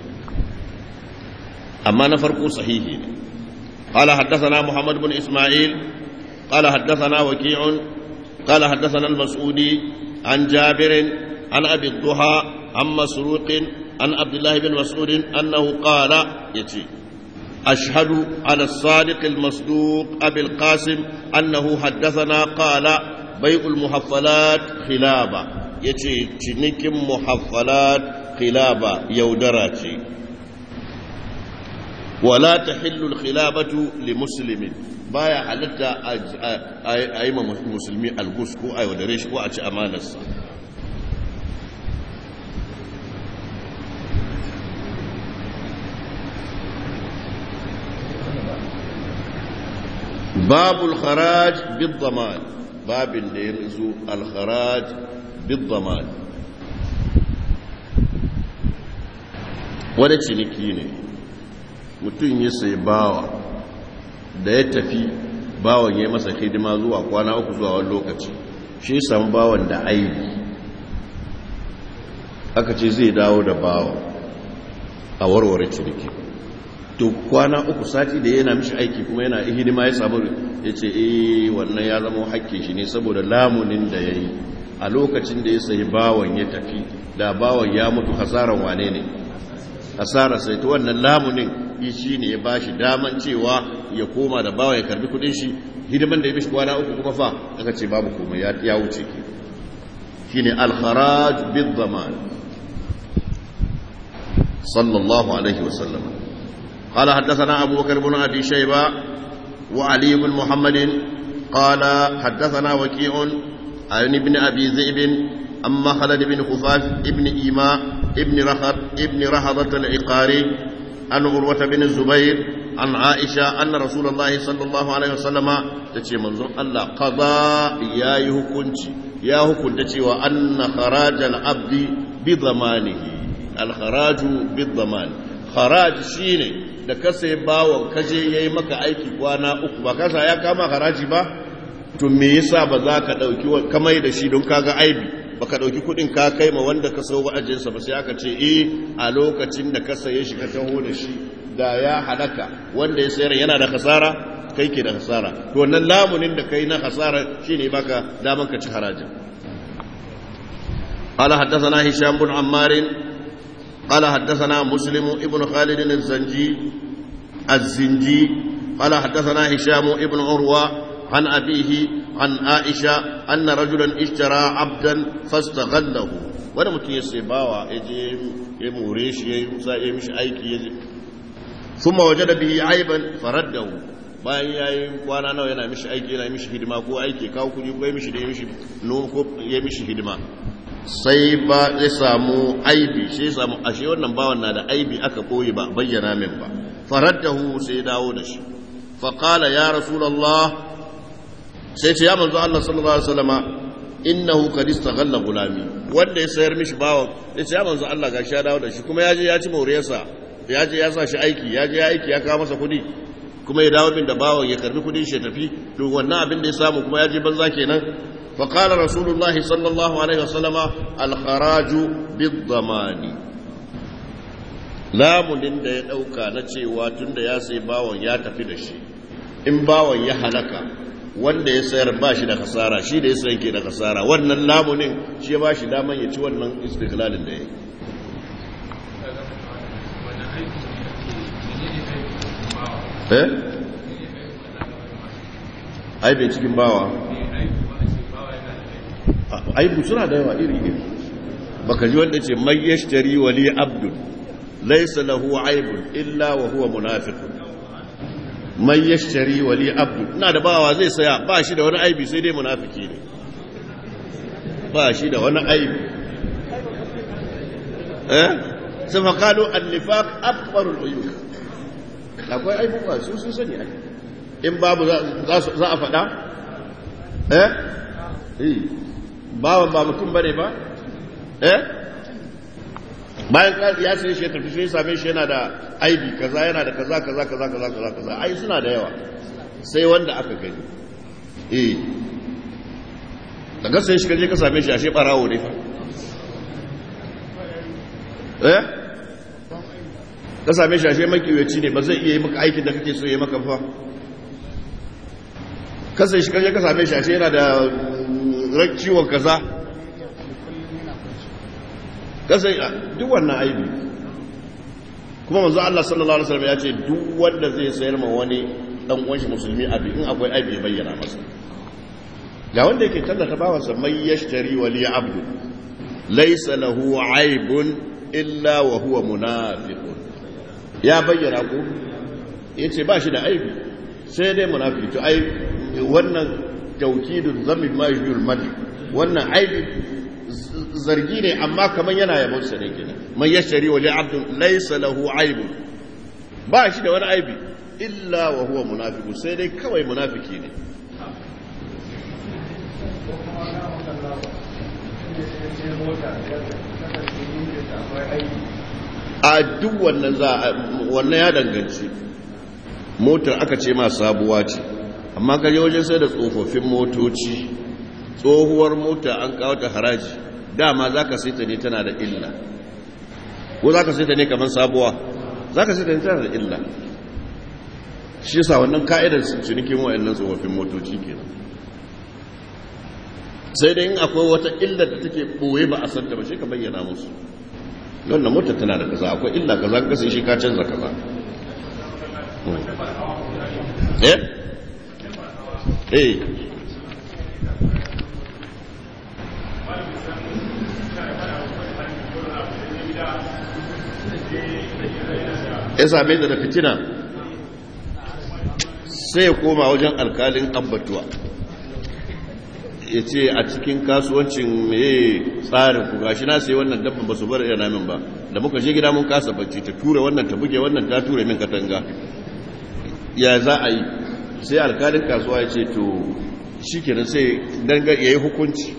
amma na farko sahihi ne قال حدثنا محمد بن إسماعيل قال حدثنا وكيع قال حدثنا المسعودي عن جابر عن أبي الضحى عن مسروق عن عبد الله بن مسعود أنه قال يتي أشهد على الصادق المصدوق أبي القاسم أنه حدثنا قال بيع المحفلات خلابة يتي تنك محفلات خلابة يودراتي ولا تحل الخلابة لمسلم baya halatta a yi ma musulmi algus ko a yaudare shi ko a ci amanarsa babul kharaj bid zaman babin da ya zo al kharaj bid zaman wani ciniki ne mutum ya sai bawa da ya tafi bawan ya masa hidima zuwa kwana uku zuwa wani lokaci shi samu bawan da aibi aka ce zai dawo da bawan a warware ciniki to kwana uku sati da yana mishi aiki kuma yana hidima ya samu ya ce eh wannan ya zama hakkin shi ne saboda lamunin da ya yi a lokacin da ya sayi bawan ya tafi da bawan ya mutu hasaran wane ne hasara sai ta wannan lamunin shi ne ya ba shi daman cewa ya koma da bawa ya karbi kudin shi hidiman da ya bishi kwana uku kuma fa aka ce babu komai ya wuce ke shi ne alharaj bin zaman sallallahu alaihi wasallam قال حدثنا أبو بكر بن أبي شيبة وعلي بن محمد قال حدثنا وكيع عن ابن أبي ذئب أما خلد بن خفاف ابن إيماء ابن رهط ابن رهضة العقاري عن عروة بن الزبير عن عائشة أن رسول الله صلى الله عليه وسلم تشي منظر الله قضاء يا يهكنت يا هكنت وأن خراج العبد بضمانه الخراج بالضمان خراج شيني da ka sai bawon kaje yayi maka aiki kwana uku ba kasa ya kama haraji ba to me yasa ba za ka dauki kamai da shi don kaga aibi baka dauki kudin ka kai ma wanda ka sau wa'ajinsa ba sai aka ce eh a lokacin da ka saye shi ka taho da shi da ya halaka wanda ya sayar yana da hasara kai ke da hasara to wannan lamunin da kai na hasara shine baka daman ka ci harajin قال حدثنا هشام بن عمار قال حدثنا مسلم ابن خالد الزنجي الزنجي قال حدثنا هشام ابن عروة عن أبيه عن عائشة أن رجلا اشترى عبدا فاستغله wani mutum ya sai bawa ya je ya more shi ya yi mishi aiki ya je sun waje da biyi aiban faraddahu bayan ya yi kwana nawa yana mishi aiki yana mishi hidima ko aiki kawo kudi ko ya mishi da ya mishi noma ko ya mishi hidima sai ba zai samu aibi sai ya samu ashe wannan bawan na da aibi aka koyi ba bayyana min ba faraddahu sai ya dawo da shi faqala ya rasulullah sai ce ya manzo Allah sallallahu alaihi wasallama innahu qad istaghalla gulami wanda ya sayar mishi bawan ya ce ya manzo Allah gashi ya dawo da shi kuma ya je ya ci moriyarsa ya je ya sa shi aiki ya je ya aiki ya kawo masa kudi kuma ya dawo min da bawan ya karbi kudin shi ya tafi to wannan abin da ya samu kuma ya je banza kenan فقال رسول الله صلى الله عليه وسلم الخراج بالضمان lamunin da ya ɗauka na cewa tun da ya sai bawon ya tafi da shi in bawon ya halaka wanda ya sayar ba shi da kasara shi da ya sayan ke da kasara wannan lamunin shi ya ba shi daman ya ci wannan istiklalin da ya yi eh aibin cikin bawa aibu suna da yawa iri iri baka ji wanda ce mai yashtari wali abdul laysa lahu aibun illa wa huwa munafiqun mai yashtari wali abdul ina da bawa zai saya ba shi da wani aibi sai dai munafiki ne ba shi da wani aibi eh sai fa qalu an-nifaq akbarul uyub akwai aibuka su sun sani ai in babu za a faɗa eh eh bawan ba mutum bane ba eh bayan ya sai shi tafi sai same shi yana da aibi kaza yana da kaza kaza kaza kaza kaza kaza ai suna da yawa sai wanda aka gani eh daga sai shi kaje ka same shi ashe barawo ne fa eh ka same shi ashe makiyaci ne ba zai iya yi maka aikin da kake so ya maka fa ka sai shi kaje ka same shi ashe yana da ciwon kaza kasai duk wannan aibi kuma manzo Allah sallallahu alaihi wasallam ya ce duk wanda zai sayar ma wani dan uwan shi musulmi abi in akwai aibi ya bayyana masa ga wanda yake tallata bawansa mai yashtari wali abdu laysa lahu aibun illa wa huwa munafiqun ya bayyana ko yace ba shi da aibi sai dai munafiki to ai wannan taukidun zamin ma yujul mad wannan aibi zargi ne amma kaman yana yabon sa ne kenan man yashari wa li abdun laysa lahu aibun ba shi da wani aibi illa wa huwa munafiqun sai dai kawai munafiki ne a duk wannan za wannan ya danganci motar aka ce ma sabuwa ce amma ka je wajen sai da tsofaffin motoci tsohuwar mota an kawo ta haraji dama za ka saita ne tana da illa ko za ka saita ne kamar sabuwa za ka saita ne tana da illa shi yasa wannan ka'idar cinikin wa'annan tsofaffin motoci kenan sai dai in akwai wata illa da take ɓoye ba a santa ba shi ka bayyana musu wannan motar tana da kaza akwai illa kaza ka sai shi ka canza kaza eh eh ya same da fitina sai ya koma wajen alkalin abbatuwa ya ce a cikin kasuwancin mai tsarin ku gashi na sai wannan dabban ba su bar yana min ba da muka je gida mun kasa bacci ta ture wannan ta buge wannan ta ture min katanga ya za a yi sai alkalin kasuwa ya ce to shi kenan sai danga ya yi hukunci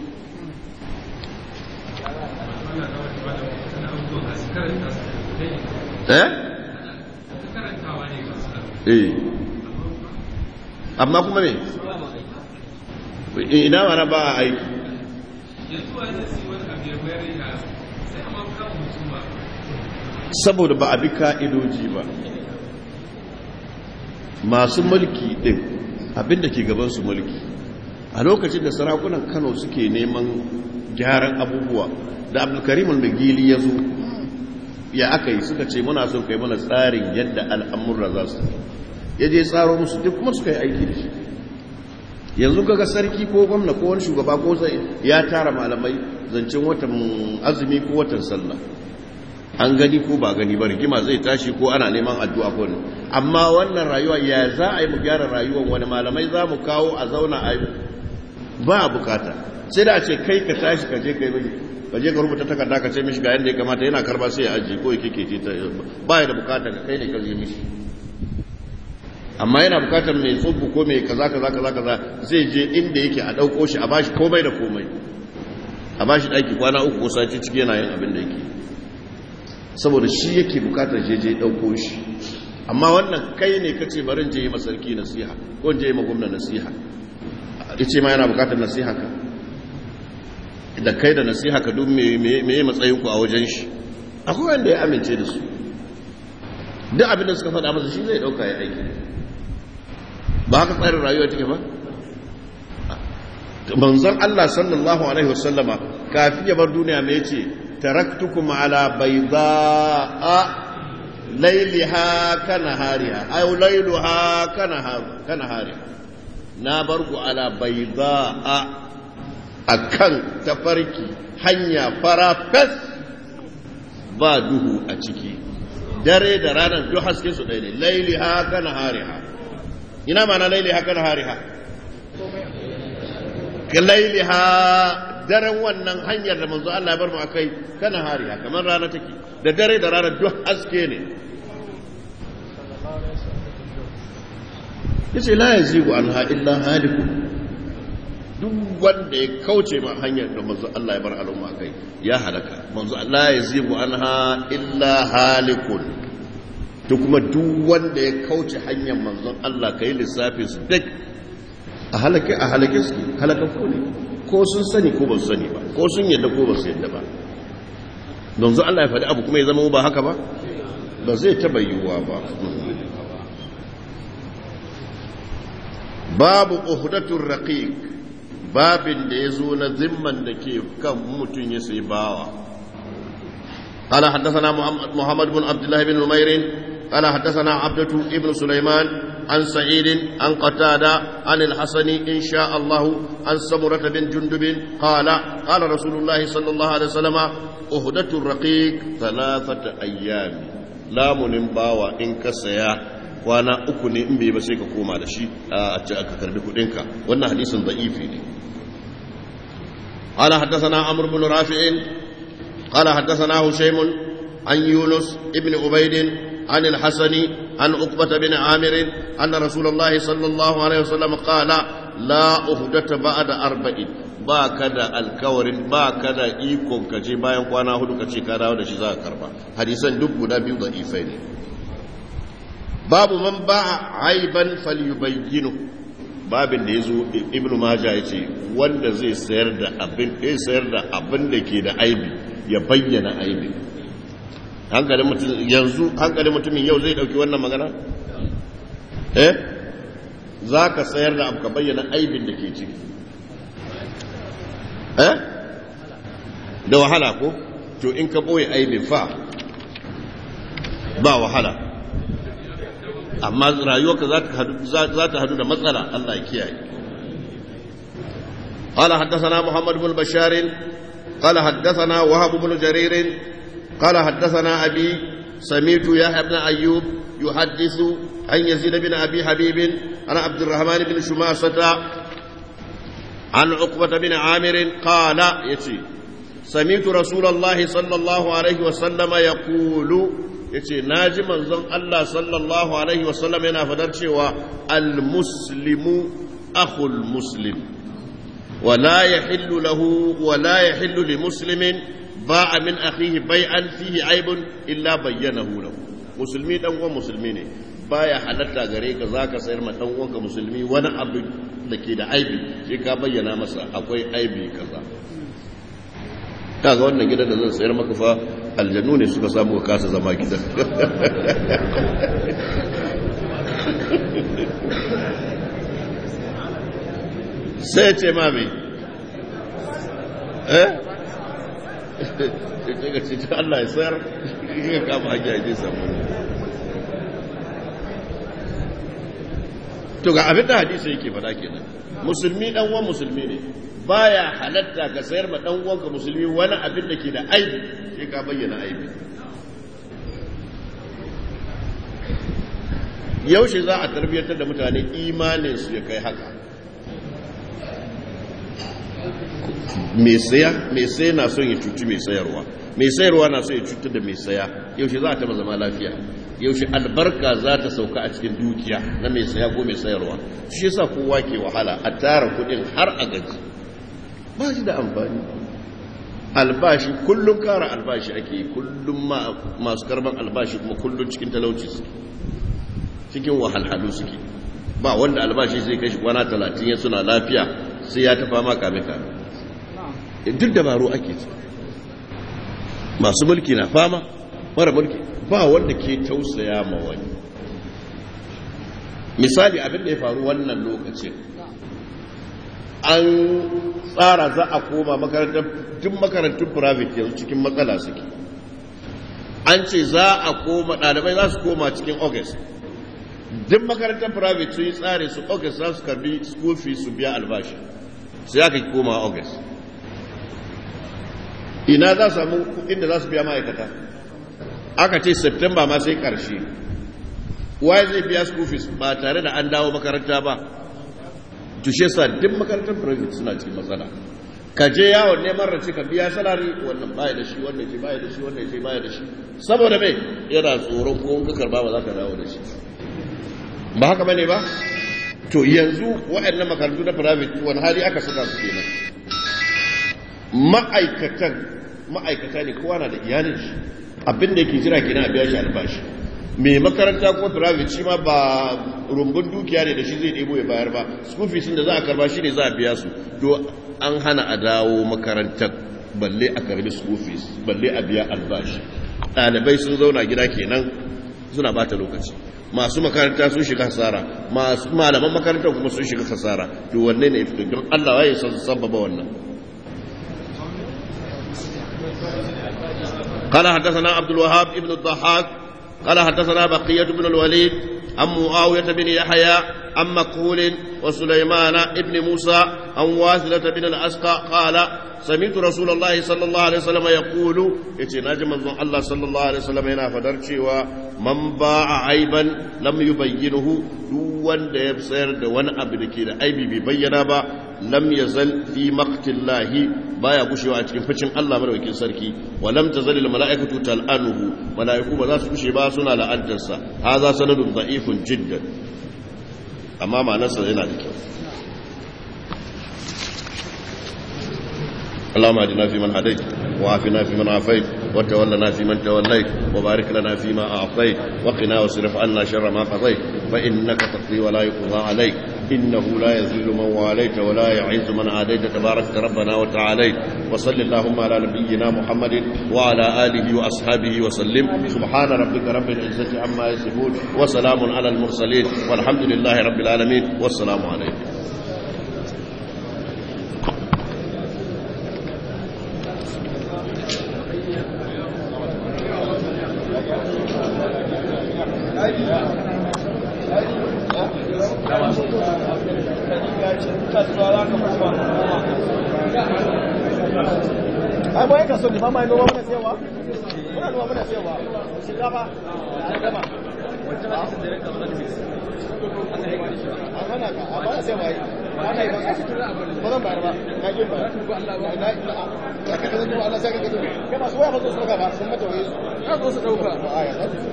eh? eh amma kuma ne ina mana ba a aiki saboda ba a bi ka'idoji ba masu mulki din abinda ke gabansu mulki a lokacin da sarakunan kano suke neman gyaran abubuwa da abdulkarim al-magili ya zo ya aka yi suka ce muna son kai mana tsarin yadda al'amurra za su ya je tsaro musu duk kuma suka yi aiki da shi yanzu kaga sarki ko gwamna ko wani shugaba ko sai ya tara malamai zancen watan azumi ko watan sallah an gani ko ba gani ba rigima zai tashi ko ana neman addu'a ko ne amma wannan rayuwa ya za a yi mu gyara rayuwar wani malamai za mu kawo a zauna a yi ba a bukata sai da a ce kai ka tashi ka je kai bai ka je ka rubuta takarda ka ce mishi ga yadda ya kamata yana karba sai ya ajiye ko ya kike ta ba ya da bukata ka kai ne ka je mishi amma yana bukatar mai tsubu ko mai kaza kaza kaza kaza zai je inda yake a dauko shi a bashi komai da komai a bashi daki kwana uku ko sati ciki yana yin abin da yake saboda shi yake bukatar je je dauko shi amma wannan kai ne kace barin je yi masarki nasiha ko je yi magumna nasiha yace ma yana bukatar nasiha ka da kai da nasiha ka duk me me matsayin ku a wajen shi akwai wanda ya amince da su duk abin da suka faɗa masa shi zai dauka ya aiki ba haka tsarin rayuwa take ba manzon Allah sallallahu alaihi wasallama kafin ya bar duniya me yace taraktukum ala baydaa layliha kanahariha ay layluha kanahar kanahariha na bar ku ala baydaa akan tafarki hanya fara fes ba duhu a ciki dare da ranar duk haske su ɗaya ne layliha kanahariha ina mana laili haka na hariha ka laili ha daren wannan hanyar da manzo Allah ya bar mu akai kana hariha kamar rana take da dare da rana duk haske ne yace la yazigu anha illa haliku duk wanda ya kauce ma hanyar da manzo Allah ya bar al'umma akai ya halaka manzo Allah ya yazigu anha illa halikun to kuma duk wanda ya kauce hanyar manzon Allah ka yi lissafin su duk a halake a halake su halakakku ne ko sun sani ko ba su sani ba ko sun yadda ko ba su yadda ba manzon Allah ya faɗi abu kuma ya zama ba haka ba ba zai taɓa yiwuwa ba babu uhdatul raqiq babin da ya zo na zimman da ke kan mutum ya sai bawa قال حدثنا محمد بن عبد الله بن نمير قال حدثنا عبدة ابن سليمان عن سعيد عن قتادة عن الحسن إن شاء الله عن سمرة بن جندب قال قال رسول الله صلى الله عليه وسلم أهدة الرقيق ثلاثة أيام لا منباوى إن كسيا kwana uku ne in bai ba sai ka koma da shi a ce aka karbi kudinka wannan hadisin da'ifi ne قال حدثنا عمرو بن رافع قال حدثنا هشيم عن يونس ابن عبيد عن الحسن عن عقبة بن عامر أن رسول الله صلى الله عليه وسلم قال لا أهدة بعد أربعين ba ka da alkawarin ba ka da ikon ka je bayan kwana hudu ka ce ka dawo da shi za ka karba hadisan duk guda biyu da ifai ne babu man ba a aiban falyubayyinu babin da ya zo ibnu maja ya ce wanda zai sayar da abin sayar da abin da ke da aibi ya bayyana aibi hankalin mutum yanzu hankalin mutumin yau zai dauki wannan magana eh za ka sayar da abu ka bayyana aibin da ke ciki eh da wahala ko to in ka boye aibin fa ba wahala amma rayuwarka za ta hadu da matsala Allah ya kiyaye قال حدثنا محمد بن بشار قال حدثنا وهب بن جرير قال حدثنا أبي سميت يحيى بن أيوب يحدث عن يزيد بن أبي حبيب عن عبد الرحمن بن شماسة عن عقبة بن عامر قال يتي سمعت رسول الله صلى الله عليه وسلم يقول yace naji manzon Allah sallallahu alaihi wasallam yana fadar cewa al-muslimu akhul muslim ولا يحل له ولا يحل لمسلم باع من أخيه بيعا فيه عيب إلا بينه له مسلمي دان uwan musulmi ne baya halatta gare ka zaka sayar ma dan uwanka musulmi wani abu da ke da aibi sai ka bayyana masa akwai aibi kaza kaga wannan gidan da zan sayar maka fa aljannu ne suka samu ka kasa zama gidan sai ce ma me eh ce ga ce Allah ya sayar ya kama hanya ya samu to ga abin da hadisi yake faɗa kenan musulmi dan uwan musulmi ne baya halatta ka sayar ma dan uwanka musulmi wani abin da ke da aibi sai ka bayyana aibi yaushe za a tarbiyyantar da mutane imanin su ya kai haka mai saya mai saya na son ya cuci mai sayarwa mai sayarwa na son ya cutar da mai saya yaushe za a taba zama lafiya yaushe albarka za ta sauka a cikin dukiya na mai saya ko mai sayarwa shi yasa kowa ke wahala a tara kudin har a gaji ba shi da amfani albashi kullum kara albashi ake yi kullum masu karban albashi kuma kullum cikin talauci suke cikin wahalhalu suke ba wanda albashi zai kai shi kwana talatin ya suna lafiya sai ya tafa ma kame kame duk dabaru ake ci masu mulki na fama mara mulki ba wanda ke tausaya ma wani misali abin da ya faru wannan lokacin an tsara za a koma makarantar duk makarantun private yanzu cikin matsala suke an ce za a koma ɗalibai za su koma cikin august duk makarantar private sun yi tsare su august za su karbi school fees su biya albashi sai aka koma august ina za su samu inda za su biya ma'aikata aka ce september ma sai karshe waye zai biya school fees ba tare da an dawo makaranta ba tushe sa duk makarantar private suna cikin matsala ka je yawon neman race ka biya salari wannan baya da shi wannan ce baya da shi wannan ce baya da shi saboda mai yana tsoron ko ka karba ba za ka dawo da shi ba haka bane ba to yanzu waɗannan makarantu na private wani hali aka saka su kenan ma'aikatan ma'aikata ne kowa na da iyalin shi abin da yake jira kenan a biya shi albashi mai makaranta ko private shi ma ba rumbun dukiya ne da shi zai ɗebo ya bayar ba school fees da za a karba shi ne za a biya su to an hana a dawo makarantar balle a karbi school fees balle a biya albashi ɗalibai sun zauna gida kenan suna bata lokaci masu makaranta sun shiga hasara masu malaman makaranta kuma sun shiga hasara to wanne ne fito don Allah ya san sababa wannan قال حدثنا عبد الوهاب ابن الضحاك قال حدثنا بقية بن الوليد عن معاوية بن يحيى عن مكهول وسليمان ابن موسى عن واثلة بن الأسقى قال سمعت رسول الله صلى الله عليه وسلم يقول يتي ناجم الله صلى الله عليه وسلم هنا فدرشي ومن باع عيبا لم يبينه دون da ya sayar da wani abu da ke da aibi bai bayyana ba lam yazal fi maqtillahi baya gushewa a cikin ficin Allah madaukakin sarki wa lam tazal al malaikatu tal'anuhu malaiku ba za su gushe ba suna la'antarsa hadha sanadun da'ifun jiddan amma ma'anarsa yana da kyau اللهم اهدنا فيمن هديت وعافنا فيمن عافيت وتولنا فيمن توليت وبارك لنا فيما اعطيت وقنا واصرف عنا شر ما قضيت فانك تقضي ولا يقضى عليك انه لا يذل من واليت ولا يعز من عاديت تبارك ربنا وتعاليت وصل اللهم على نبينا محمد وعلى اله واصحابه وسلم سبحان ربك رب العزه عما يصفون وسلام على المرسلين والحمد لله رب العالمين والسلام عليكم ai bayan kaso ne mamaye noma muna sayarwa muna noma muna sayarwa shinkafa an gama an hana ka a bana sayarwa yi ana yi ba ba zan bayar ba na ƙin ba na na na ka ka zan Allah sai ka gazo kai masu waya ba zo su ɗauka ba sun mata waye su ka zo su ɗauka ba a ya